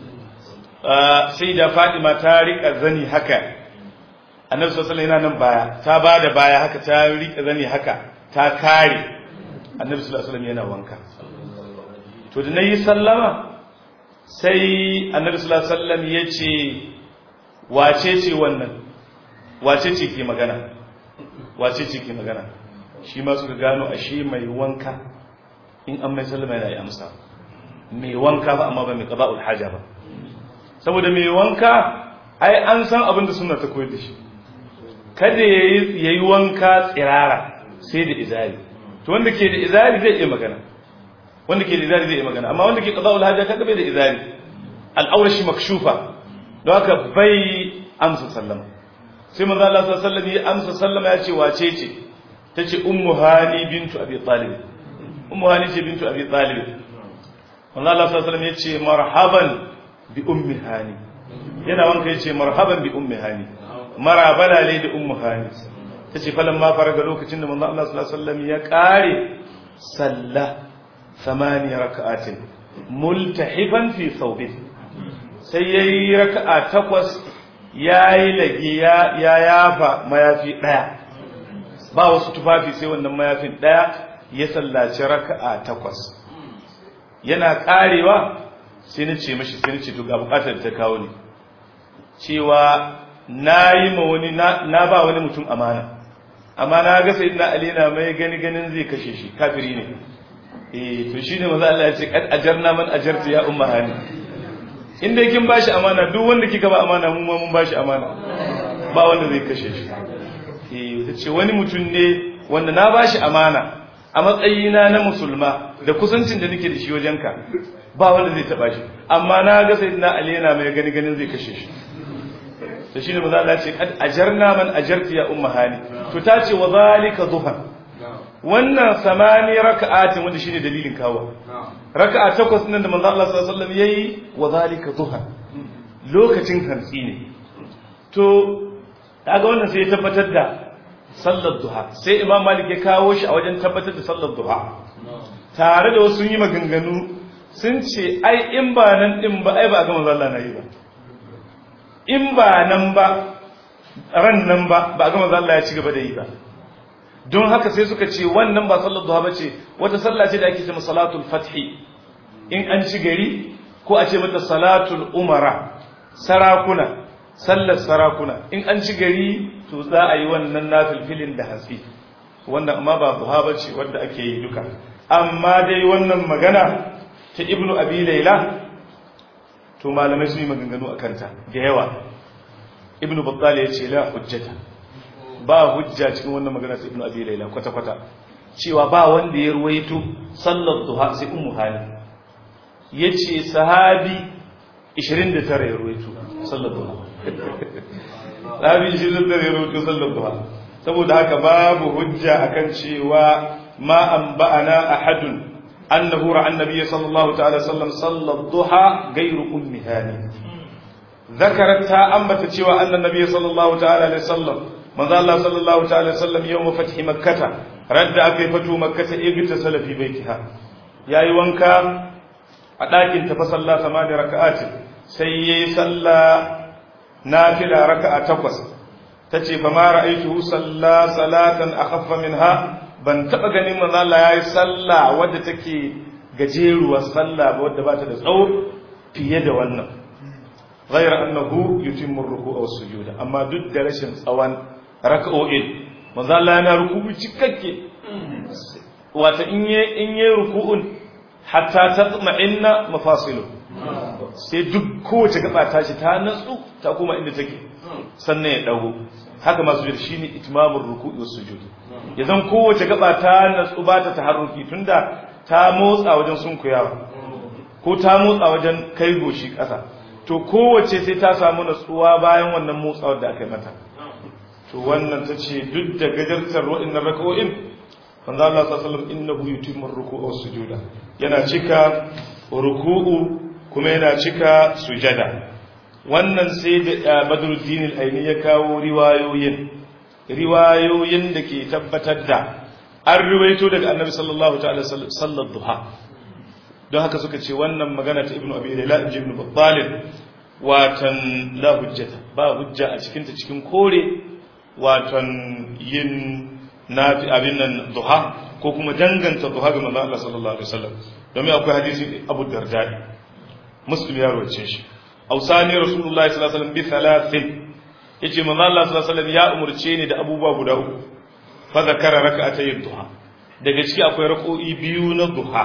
sai da fadima ta rika zani haka annabi sallallahu alaihi yana nan baya ta bada baya haka ta rika zani haka ta kare annabi sallallahu alaihi yana wanka to da nayi sallama sai annabi sallallahu alaihi wasallam yace wace ce wannan wace ce ke magana wace ce ke magana shi ma suka gano ashe mai wanka in an mai sallama yana yi amsa mai wanka ba amma ba mai qada'ul haja ba saboda mai wanka ai an san abin da suna ta koyar da shi kada ya yi wanka tsirara sai da izari to wanda ke da izari zai iya magana wanda ke da izari zai yi magana amma wanda ke qada'ul haja kaga bai da izari al'aura shi makshufa don haka bai amsa sallama sai manzo Allah sallallahu alaihi wasallam ya amsa sallama ya ce wace ce tace ummu hani bintu abi talib ummu hani ce bintu abi talib manzo Allah sallallahu alaihi wasallam ya ce marhaban bi ummi hani yana wanka ya ce marhaban bi ummi hani marabala ne da ummu hani tace falan ma faraga lokacin da manzo Allah sallallahu alaihi wasallam ya kare salla ثماني ركعات ملتحفا في ثوبه sai yayi raka'a takwas yayi lage ya yafa mayafi daya ba wasu tufafi sai wannan mayafin daya ya sallaci raka'a takwas yana karewa sai na ce mashi sai na ce to ga bukatar ta kawo ni cewa nayi ma wani na ba wani mutum amana amma na ga sayyidina ali na mai gani ganin zai kashe shi kafiri ne eh to shine maza Allah ya ce kad ajarna man ajarta ya umma hani in dai kin bashi amana duk wanda kika ba amana mu ma mun bashi amana ba wanda zai kashe shi eh tace wani mutum ne wanda na bashi amana a matsayina na musulma da kusancin da nake da shi wajenka ba wanda zai taba shi amma na ga sayyidina ali yana mai gani ganin zai kashe shi to shine maza Allah ya ce kad ajarna man ajarta ya umma hani to tace wa zalika duhan wannan samani raka'atin wanda shine dalilin kawo raka'a takwas nan da manzo Allah sallallahu alaihi wasallam yayi wa zalika duha lokacin hantsi ne to kaga wannan sai ya tabbatar da sallar duha sai imam malik ya kawo shi a wajen tabbatar da sallar duha tare da wasu yi maganganu sun ce ai in ba nan din ba ai ba ga manzo Allah na yi ba in ba nan ba ran nan ba ba ga manzo Allah ya ci gaba da yi ba don haka sai suka ce wannan ba sallar duha bace wata sallah ce da ake cewa salatul fathi in an ci gari ko a ce mata salatul umara sarakuna sallar sarakuna in an ci gari to za a yi wannan nafilfilin da hatsi wannan amma ba duha bace wanda ake yi duka amma dai wannan magana ta ibnu abi laila to malamai sun yi maganganu akan ta da yawa ibnu battal ya ce la hujjata ba hujja cikin wannan magana sai ibnu abi laila kwata kwata cewa ba wanda ya ruwaito sallar duha sai ummu hani yace sahabi 29 ya ruwaito sallar duha sahabi 29 ya ruwaito sallar duha saboda haka babu hujja akan cewa ma an ba'ana ahadun annahu ra'a annabi sallallahu ta'ala sallam sallar duha gairu ummi hani ذكرت تا أنبت cewa أن النبي صلى الله تعالى عليه وسلم manzo Allah sallallahu ta'ala sallam yawm fathi makkah radda akai fatu makkah igta salafi baitiha yayi wanka a dakin ta fa salla samani raka'atin sai yayi salla nafila raka'a takwas tace fa ma ra'aytuhu salla salatan akhaffa minha ban taba ganin manzo Allah yayi salla wadda take gajeruwa salla wadda ba ta da tsawo fiye da wannan غير أنه يتم الركوع والسجود أما دد رشن tsawon. raka'o'in manzo Allah yana ruku'u cikakke wata in ye in ye ruku'un hatta tatma'inna mafasilu sai duk kowace gaba ta shi ta natsu ta kuma inda take sannan ya dago haka masu jira shine itmamur ruku'i was sujud yazan kowace gaba ta natsu ba ta taharruki tunda ta motsa wajen sunkuyawa ko ta motsa wajen kai goshi ƙasa to kowace sai ta samu natsuwa bayan wannan motsawar da aka yi mata to wannan ta ce duk da gajartar waɗannan raka'o'in manzo Allah sallallahu alaihi wasallam innahu yutimmu ruku'a was sujuda yana cika ruku'u kuma yana cika sujada wannan sai da Badruddin al-Aini ya kawo riwayoyin riwayoyin da ke tabbatar da an riwayo daga Annabi sallallahu ta'ala sallallahu duha don haka suka ce wannan magana ta Ibn Abi Layla ibn Battal watan la hujjata ba hujja a cikin ta cikin kore watan yin nafi abin nan duha ko kuma danganta duha ga manzo Allah sallallahu alaihi wasallam domin akwai hadisi Abu Darda Muslim ya rawace shi ausani Rasulullahi sallallahu alaihi wasallam bi thalathin yace manzo Allah sallallahu alaihi wasallam ya umurce ni da abubuwa guda uku fa zakara rak'atay duha daga ciki akwai rak'o'i biyu na duha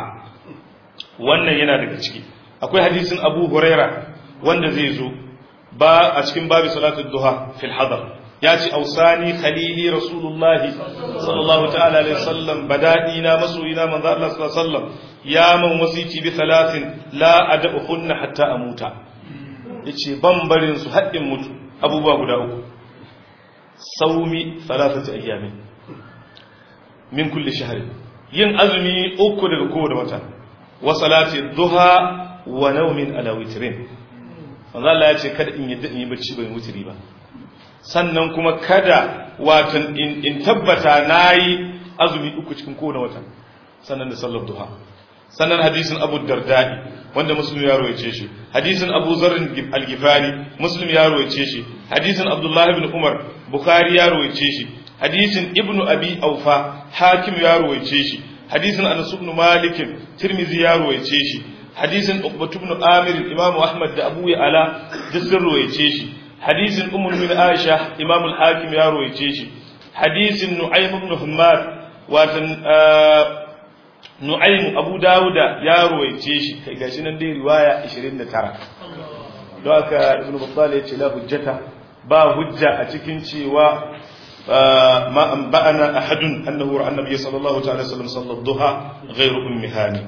wannan yana daga ciki akwai hadisin Abu Huraira wanda zai zo ba a cikin babu salatul duha fil hadar ya ce ausani khalili rasulullahi sallallahu ta'ala alaihi wasallam badadi na masoyina manzo Allah sallallahu alaihi wasallam ya man wasiti bi thalathin la ad'uhunna hatta amuta yace ban barin su haddin mutu abubuwa guda uku saumi thalathati ayyamin min kulli shahrin yin azumi uku daga kowane wata wa salati duha wa nawmin ala witrin manzo Allah ya ce kada in yi in yi bacci ban wutiri ba sannan kuma kada watan in tabbata nayi azumi uku cikin kowane wata sannan da sallar duha sannan hadisin Abu Dardai wanda Muslim ya rawaice shi hadisin Abu Zarr al-Ghifari Muslim ya rawaice shi hadisin Abdullah ibn Umar Bukhari ya rawaice shi hadisin Ibn Abi Aufa Hakim ya rawaice shi hadisin Anas ibn Malik Tirmidhi ya rawaice shi hadisin Uqbah ibn Amir Imam Ahmad da Abu Ya'la duk sun rawaice shi hadisin Ummul Mu'minin Aisha Imam al-Hakim ya rawaice shi hadisin Nu'aym ibn Hammad watan Nu'aym Abu Dawuda ya rawaice shi kai gashi nan dai riwaya 29 don haka Ibn Battal ya ce la hujjata ba hujja a cikin cewa ما أنبأنا أحد أنه رأى النبي صلى الله عليه وسلم صلى الضحى غير أم هاني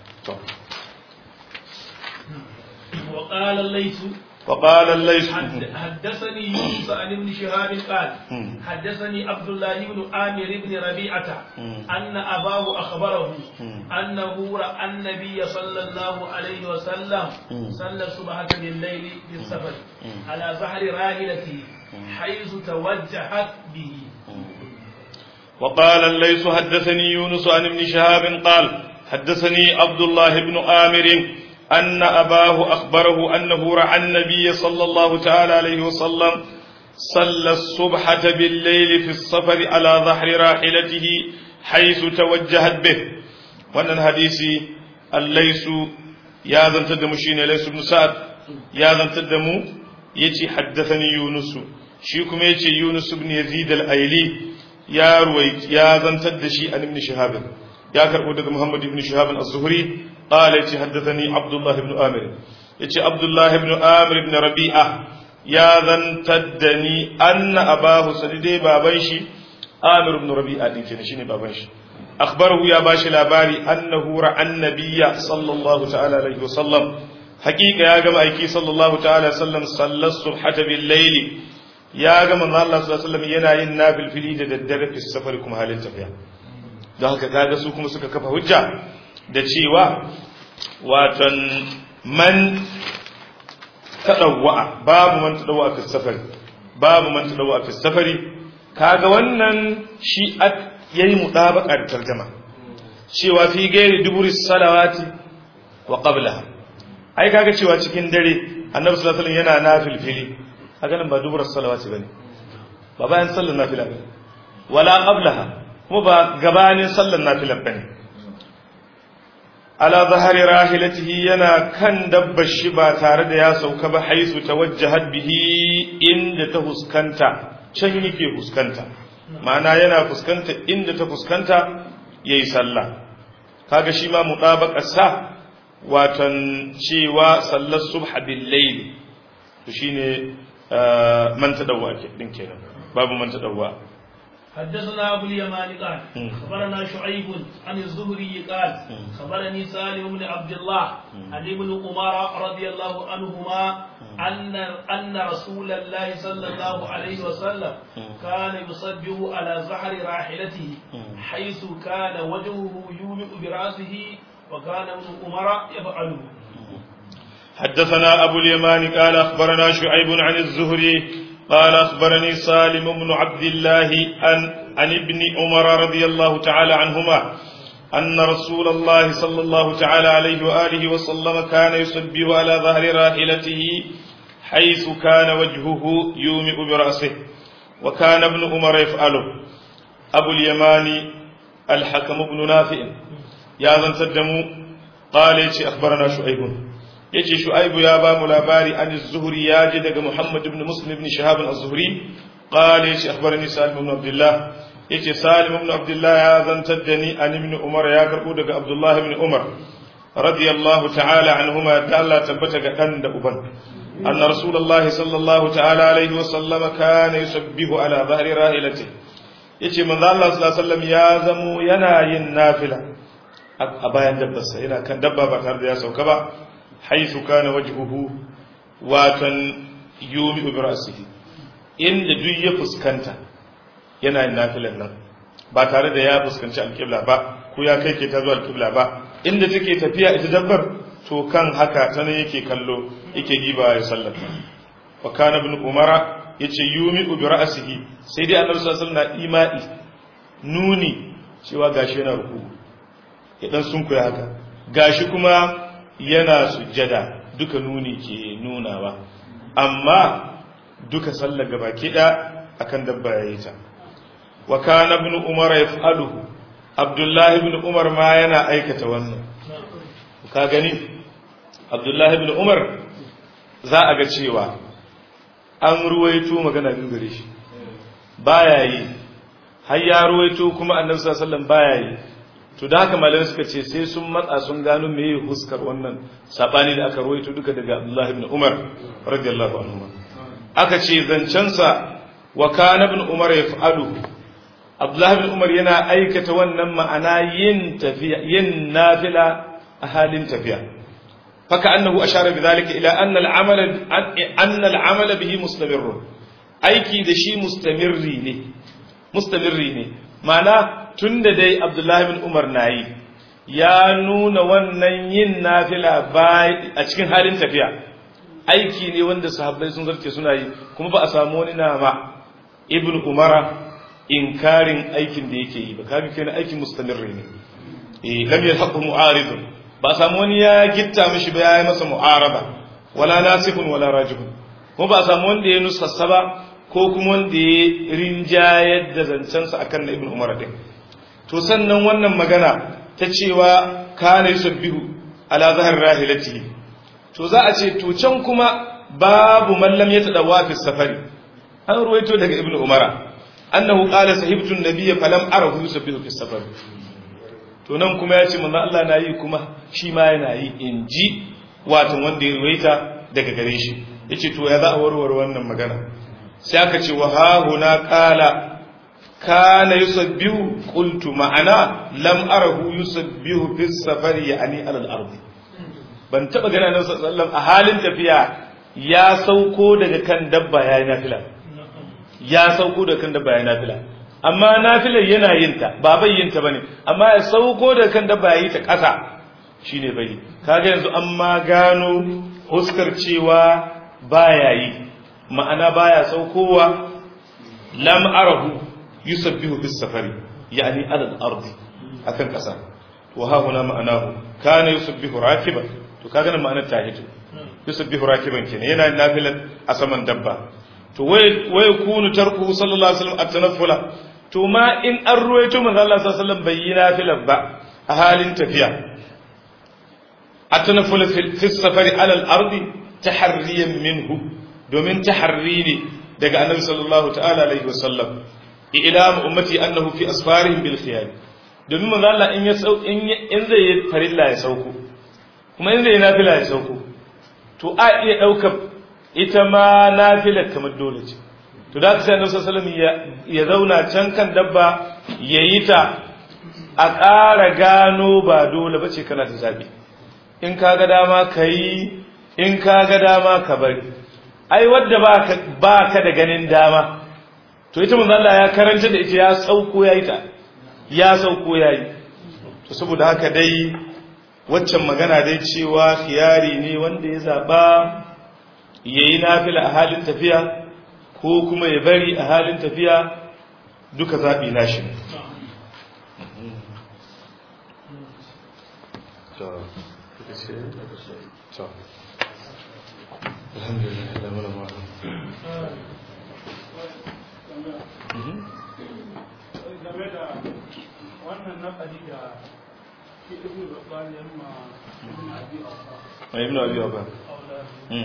وقال الليث وقال الليث حدثني يونس عن ابن شهاب قال حدثني عبد الله بن عامر بن ربيعة أن أباه أخبره أنه رأى النبي صلى الله عليه وسلم صلى الصبح بالليل في السفر على ظهر راحلته حيث توجهت به وقال الليث حدثني يونس عن ابن شهاب قال حدثني عبد الله بن آمر أن أباه أخبره أنه رأى النبي صلى الله تعالى عليه وسلم صلى الصبحة بالليل في السفر على ظهر راحلته حيث توجهت به وأن الحديث الليث يا ذا تدم شين ليس بن سعد يا ذا تدم يتي حدثني يونس شيكم يتي يونس بن يزيد الأيلي يا رويت يا ذا تدشي عن ابن شهاب يا كربو محمد بن شهاب الزهري قال يتي حدثني عبد الله بن آمر يتي عبد الله بن آمر بن ربيعة يا ذن تدني أن أباه سديدي بابنشي آمر بن ربيعة دين كنا شيني بابنشي أخبره يا باشي لاباري أنه رأى النبي صلى الله تعالى عليه وسلم حقيقة يا جماعة أيكي صلى الله تعالى وسلم صلى الصبحة بالليل يا جماعة الله صلى الله عليه وسلم ينا ينا في الفليد الدرب في السفر كم حال التفيا da haka kaga su kuma suka kafa hujja da cewa watan man taɗawa'a babu man taɗawa'a fi safari babu man taɗawa'a fi safari kaga wannan shi yayi mudabaqa da tarjuma cewa fi gairi duburi salawati wa qablaha ai kaga cewa cikin dare annabi sallallahu alaihi wasallam yana nafilfili kaga nan ba dubur salawati bane ba bayan sallar nafila bane wala qablaha kuma ba gabanin sallar nafila bane ala zahari rahilatihi yana kan dabbar shi ba tare da ya sauka ba haisu tawajjahat bihi inda ta fuskanta can yake fuskanta ma'ana yana fuskanta inda ta fuskanta yayi sallah kaga shi ma mutabaqar sa watan cewa sallar subha bil layl to shine man tadawwa din kenan babu man tadawwa حدثنا أبو اليمان قال خبرنا شعيب عن الزهري قال خبرني سالم بن عبد الله عن ابن عمر رضي الله عنهما أن أن رسول الله صلى الله عليه وسلم كان يصبه على زهر راحلته حيث كان وجهه يومئ برأسه وكان ابن عمر يفعله حدثنا أبو اليمان قال أخبرنا شعيب عن الزهري قال أخبرني سالم بن عبد الله عن, عن ابن عمر رضي الله تعالى عنهما أن رسول الله صلى الله تعالى عليه وآله وسلم كان يصبه على ظهر راحلته حيث كان وجهه يومئ برأسه وكان ابن عمر يفعله أبو اليمان الحكم بن نافع يا ذن تدموا قال يتي أخبرنا شعيب yace shu'aibu ya ba mu labari an az-zuhri ya ji daga muhammad ibn muslim ibn shahab az-zuhri qala yace akhbarani salim ibn abdullah yace salim ibn abdullah ya zantar da ni an ibn umar ya karbo daga abdullah ibn umar radiyallahu ta'ala anhuma ta Allah tabbata ga dan da uban أن رسول الله صلى الله تعالى عليه وسلم كان يسبه على ظهر راحلته yace manzo Allah sallallahu alaihi wasallam ya zamo yana yin nafila a bayan dabbarsa yana kan dabba ba tare da ya sauka ba haythu kana wajhuhu watan yumi bi ra'sihi inda duk ya fuskanta yana yin nafilan nan ba tare da ya fuskanci alƙibla ba ko ya kai ke ta zuwa alƙibla ba inda take tafiya ita dabbar to kan haka ta ne yake kallo yake giba ya sallata wa kana ibn umara yace yumi bi ra'sihi sai dai annabi sallallahu alaihi wasallam na imai nuni cewa gashi yana ruku ya dan sunkuya haka gashi kuma yana sujjada duka nuni ke nunawa amma duka sallar gaba kida akan dabba yayi ta wa kana ibn umar yaf'aluhu abdullah ibn umar ma yana aikata wannan ka gani abdullah ibn umar za a ga cewa an ruwaito magana biyu gare shi baya yi har ya ruwaito kuma annabi sallallahu alaihi wasallam baya yi to da haka malamai suka ce sai sun matsa sun gano meye huskar wannan sabani da aka ruwaito duka daga abdullah ibn umar radiyallahu anhu aka ce zancensa wa kana ibn umar yaf'alu abdullah ibn umar yana aikata wannan ma'ana yin tafiya yin nafila a halin tafiya فكأنه أشار بذلك إلى أن العمل أن العمل به مستمر aiki da shi mustamirri ne mustamirri ne ma'ana tunda dai Abdullahi bin Umar nayi ya nuna wannan yin nafila a cikin halin tafiya aiki ne wanda sahabbai sun zarce suna yi kuma ba a samu wani nama ibn umara inkarin aikin da yake yi ba kaga kenan aikin mustamirri ne eh lam yalhaqu mu'aridun ba samu wani ya gitta mishi ba ya yi masa mu'araba wala nasihun wala rajihun kuma ba samu wanda ya nusassa ba ko kuma wanda ya rinjayar da zancensa akan na ibn umar din to sannan wannan magana ta cewa kana yusabbihu ala zahar rahilatihi to za a ce to can kuma babu man lam yatadawa fi safari an ruwaito daga ibn umara annahu qala sahibtu an-nabiyya falam arahu yusabbihu fi safari to nan kuma ya ce manzo Allah na yi kuma shi ma yana yi in ji watan wanda ya ruwaita daga gare shi yace to ya za a warware wannan magana sai aka ce wa ha huna qala kana yusabbihu qultu ma'ana lam arahu yusabbihu fi safari yani ala al-ard ban taba gana nan sallallahu a halin tafiya ya sauko daga kan dabba yayi nafila ya sauko daga kan dabba yayi nafila amma nafilar yana yin ta ba bai yin ta bane amma ya sauko da kan da ba yi ta ƙasa shine bai kaga yanzu an ma gano huskar cewa baya yi ma'ana baya saukowa lam arahu yusabbihu bis safari yani ala al-ardi akan ƙasa wa ha huna ma'anahu kana yusabbihu rakiban to kaga nan ma'anar ta hito yusabbihu rakiban kenan yana nafilan a saman dabba to wai kunu tarku sallallahu alaihi wasallam at-tanaffula to ma in an ruwaito manzo Allah sallallahu alaihi wasallam bai yi nafilar ba a halin tafiya at-tanaffula fi safari ala al-ardi taharriyan minhu domin taharri ne daga annabi sallallahu ta'ala alaihi wasallam ilam ummati annahu fi asfarihim bil khiyar domin manzo Allah in ya sau in zai yi farilla ya sauko kuma in zai yi nafila ya sauko to a iya daukar ita ma nafila kamar dole ce to da sai annabi sallallahu alaihi wasallam ya zauna can kan dabba yayi ta a ƙara gano ba dole bace kana da zabi in ka ga dama kai in ka ga dama ka bari ai wadda ba ka da ganin dama to ita manzo Allah ya karanta da ita ya sauko yayi ta ya sauko yayi to saboda haka dai waccan magana dai cewa khiyari ne wanda ya zaba yayi nafila a halin tafiya ko kuma ya bari a halin tafiya duka zabi nashi ne to alhamdulillah da muna ma game da wannan naƙari da shi ibn Rabbani ya ma ibn Abi Awfa ibn abi waba aula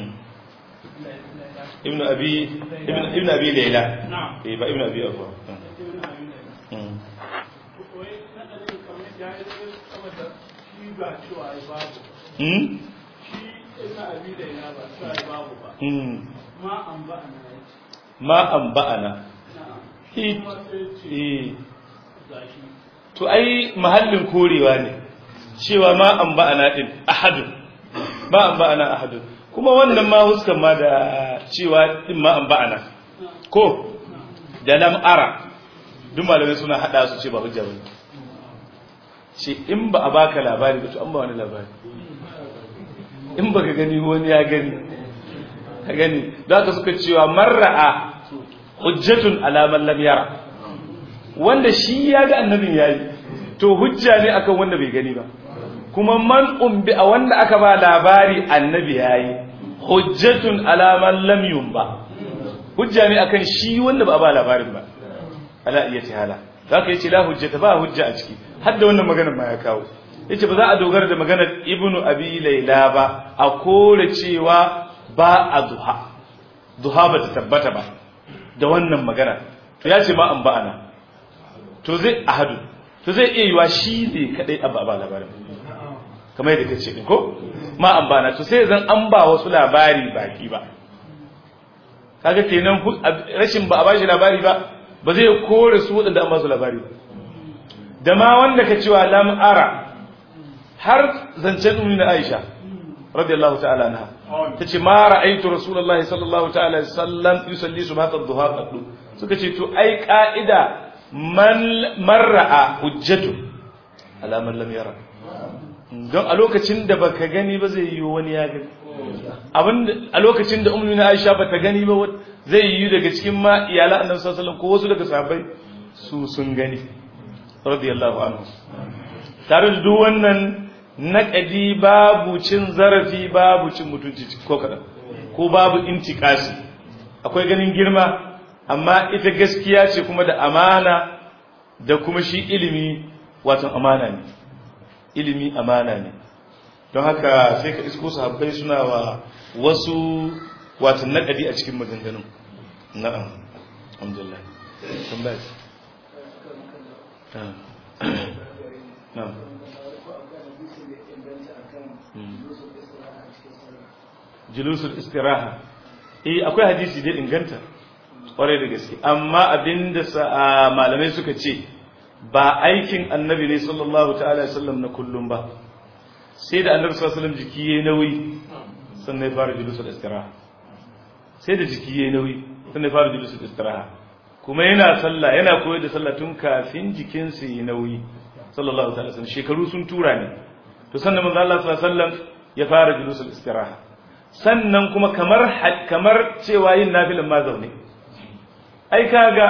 ibn abi ibn ibn abi layla na'am eh ba ibn abi waba ibn Abi Layla wai naɗarin kamar ya yi saboda shi ba cewa ai babu hmm shi ibn abi da ina ba sai babu ba mm ma an ba ana yace ma an ba'ana na'am Eh, kuma sai ce eh gashi to ai mahallin korewa ne cewa ma an ba'ana din ahadun ma an ba'ana ahadun kuma wannan ma huskan ma da cewa din ma an ba'ana ko da lam ara duk malamai suna hada su ce ba hujja bane ce in ba a baka labari ba to an ba wani labari in baka gani wani ya gani ka gani da haka suka cewa marra'a hujjatun ala man lam yara wanda shi ya ga annabin yayi to hujja ne akan wanda bai gani ba kuma man umbi a wanda aka ba labari annabi yayi hujjatun ala man lam yumba hujja ne akan shi wanda ba a ba labarin ba ala iya tihala zaka yace la hujjata ba hujja a ciki har da wannan maganar ma ya kawo yace ba za a dogara da maganar ibnu abi laila ba a kore cewa ba a duha duha ba ta tabbata ba da wannan magana to ya ce ma an ba'ana to zai ahadu to zai iya yiwa shi ne kadai abu ba labarin kamar yadda kace din ko ma an ba'ana to sai zan an ba wasu labari baki ba kaga kenan hu- ab- rashin ba a bashi labari ba ba zai kore su wadanda an ba su labari ba da ma wanda ka cewa lam ara har zancen ummi na Aisha radiyallahu ta'ala anha tace ma ra'aytu rasulullahi sallallahu ta'ala alaihi wasallam yusalli subhat ad-duha qaddu suka ce to ai ka'ida man man ra'a hujjatu ala man lam yara don a lokacin da baka gani ba zai yi wani ya gani abin a lokacin da ummu na Aisha bata gani ba wat- zai yi daga cikin ma iyalan Annabi sallallahu alaihi wasallam ko wasu daga sahabbai su sun gani radiyallahu anhu tare da duk wannan naƙadi babu cin zarafi babu cin mutunci ko kaɗan ko babu intikasi akwai ganin girma amma ita gaskiya ce kuma da amana da kuma shi ilimi watan amana ne ilimi amana ne don haka sai ka isko sahabbai suna wa wasu watan naƙadi a cikin maganganun na'am alhamdulillah tambaya ce na'am julusul istiraha eh akwai hadisi da inganta kwarai da gaske amma abinda sa- malamai suka ce ba aikin annabi ne sallallahu ta'ala sallam na kullum ba sai da annabi sallallahu alaihi wasallam jiki yayi nauyi sannan ya fara julusul istiraha sai da jiki yayi nauyi sannan ya fara julusul istiraha kuma yana sallah yana koyar da sallah tun kafin jikinsa yayi nauyi sallallahu ta'ala sallam shekaru sun tura ne to sannan manzo Allah sallallahu alaihi wasallam ya fara julusul istiraha sannan kuma kamar kamar cewa yin nafilin ma zaune ai kaga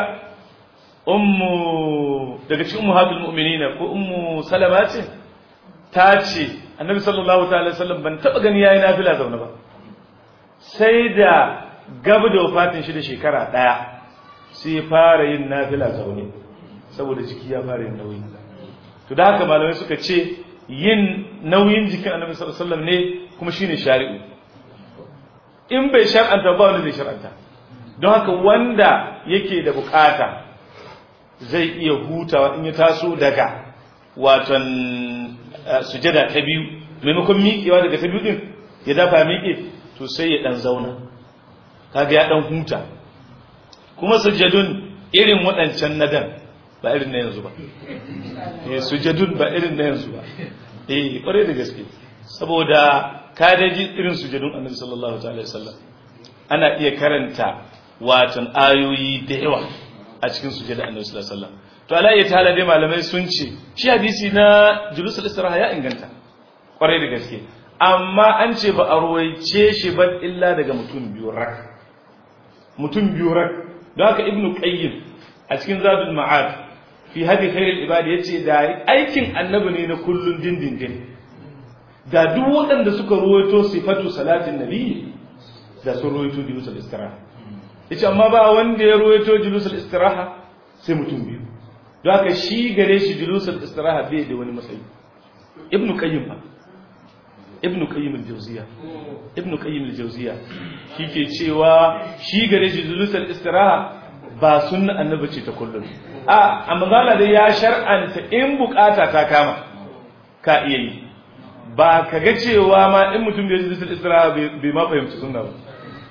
ummu daga cikin ummahatul mu'minina ko ummu salama ce ta ce annabi sallallahu ta'ala alaihi wasallam ban taba gani yayi nafila zaune ba sai da gaba da wafatin shi da shekara daya sai ya fara yin nafila zaune saboda jiki ya fara yin nauyi to da haka malamai suka ce yin nauyin jikin annabi sallallahu alaihi wasallam ne kuma shine shari'u in bai shar'anta ba wanda zai shar'anta don haka wanda yake da bukata zai iya hutawa in ya taso daga watan sujada ta biyu maimakon miƙewa daga ta biyu din ya dafa miƙe to sai ya dan zauna kaga ya dan huta kuma sujadun irin waɗancan nadan ba irin na yanzu ba eh sujadun ba irin na yanzu ba eh kware da gaske saboda ka da ji irin sujadun annabi sallallahu alaihi wasallam ana iya karanta watan ayoyi da yawa a cikin sujada annabi sallallahu alaihi wasallam to ala ya tala dai malamai sun ce shi hadisi na julusul istiraha ya inganta kwarai da gaske amma an ce ba a ruwaice shi ba illa daga mutum biyu rak mutum biyu rak don haka ibnu qayyim a cikin zadul ma'ad fi hadi khairul ibad yace da aikin annabi ne na kullun dindindin da duk waɗanda suka ruwaito sifatu salatin nabi da sun ruwaito julusul istiraha yace amma ba wanda ya ruwaito julusul istiraha sai mutum biyu don haka shi gare shi julusul istiraha bai da wani matsayi ibnu qayyim ba ibnu qayyim al-jawziya ibnu qayyim al-jawziya shike cewa shi gare shi julusul istiraha ba sunna annabi ce ta kullum a amma zalla dai ya shar'anta in bukata ta kama ka iya yi ba ka ga cewa ma in mutum bai ji julusul istiraha bai ma fahimci sunna ba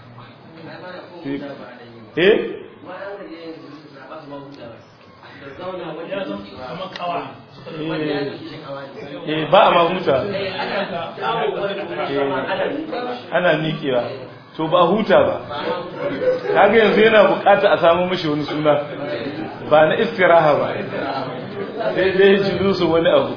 eh eh ba a ma huta ana miƙewa to ba huta ba kaga yanzu yana bukata a samu mashi wani suna ba na istiraha ba sai dai julusu wani abu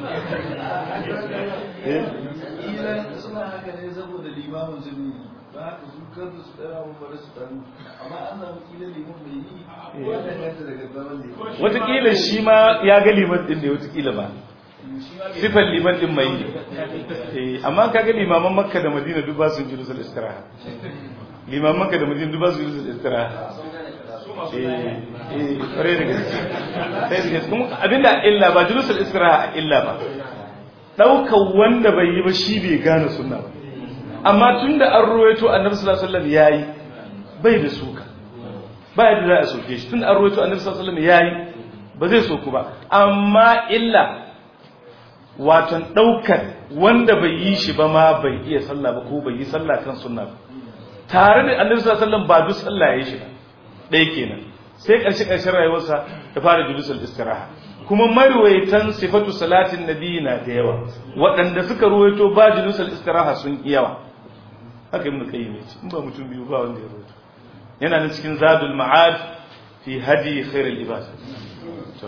suna haka ne saboda limamin su ne ba haka su kansu su ɗara mu bari su ɗanu amma an samu kila liman mai yi wannan kanta daga zaman liman watakila shi ma ya ga liman din ne watakila ba sifar liman din mai yi amma ka ga limaman makka da madina duk ba su julusul istiraha limaman makka da madina duk ba su julusul istiraha eh eh kware da gaske sai da gaske kuma abinda illa ba julusul istiraha illa ba daukan wanda bai yi ba shi bai gane sunna ba amma tunda an ruwaito annabi sallallahu alaihi wasallam yayi bai da suka ba yadda za a soke shi tunda an ruwaito annabi sallallahu alaihi wasallam yayi ba zai soku ba amma illa watan daukar wanda bai yi shi ba ma bai iya sallah ba ko bai yi sallah kan sunna ba tare da annabi sallallahu alaihi wasallam ba duk sallah yayi shi ba ɗaya kenan sai ƙarshe ƙarshen rayuwarsa ya fara julusul istiraha kuma marwaitan sifatu salatin nabi na da yawa waɗanda suka ruwaito ba julusul istiraha sun yi yawa haka ibn qayyim yace in ba mutum biyu ba wanda ya ruwaito yana nan cikin zadul ma'ad fi hadi khairul ibad to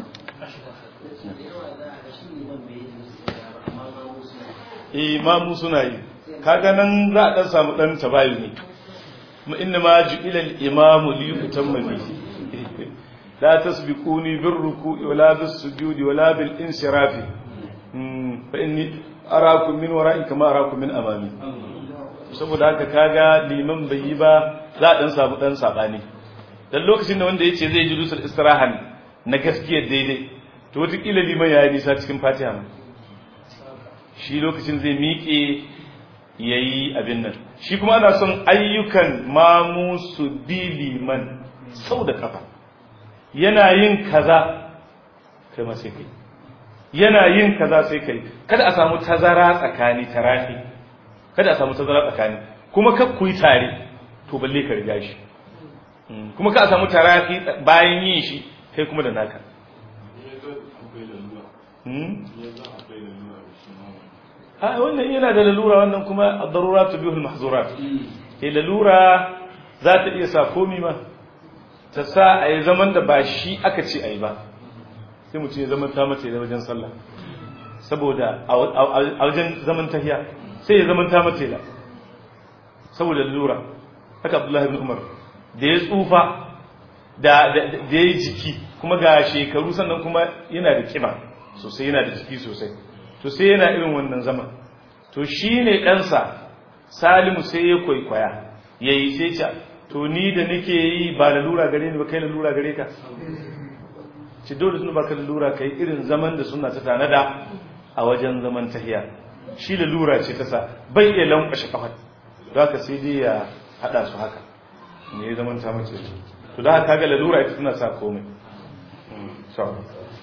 imamu suna yi kaga nan za a dan samu dan tabayu ne kuma inna ma ju'ila al-imamu li yutamma bihi la tasbiquni bir ruku'i wala bis sujudi wala bil insirafi fa inni arakum min wara'i kama arakum min amami saboda haka kaga liman bai yi ba za a dan samu dan sabani dan lokacin da wanda yace zai ji dusul istirahan na gaskiya daidai to wata kila liman yayi nisa cikin fatiha ma shi lokacin zai miƙe yayi abin nan shi kuma ana son ayyukan mamu su bi liman sau da kafa yana yin kaza kai ma sai kai yana yin kaza sai kai kada a samu tazara tsakani tarafi kada a samu tazara tsakani kuma ka ku yi tare to balle ka riga shi kuma ka a samu tarafi bayan yin shi kai kuma da naka a wannan yana da lalura wannan kuma ad-darurat bihul mahzurat eh lalura za ta iya sa komi ma ta sa a yi zaman da ba shi aka ce a yi ba sai mutum ya zaman ta mace da wajen sallah saboda a wajen zaman tahiya sai ya zaman ta mace da saboda lalura haka abdullahi ibn umar da ya tsufa da ya yi jiki kuma ga shekaru sannan kuma yana da kiba sosai yana da jiki sosai to sai yana irin wannan zaman to shi ne ɗansa salimu sai ya kwaikwaya ya yi sai ce to ni da nake yi ba da lura gare ni ba kai da lura gare ka ci dole suna baka da lura kai irin zaman da suna ta tanada a wajen zaman tahiya shi da lura ce ta sa bai iya lankwashe kafar don haka sai dai ya haɗa su haka ne ya zaman ta mace to da haka ga lalura ita tana sa komai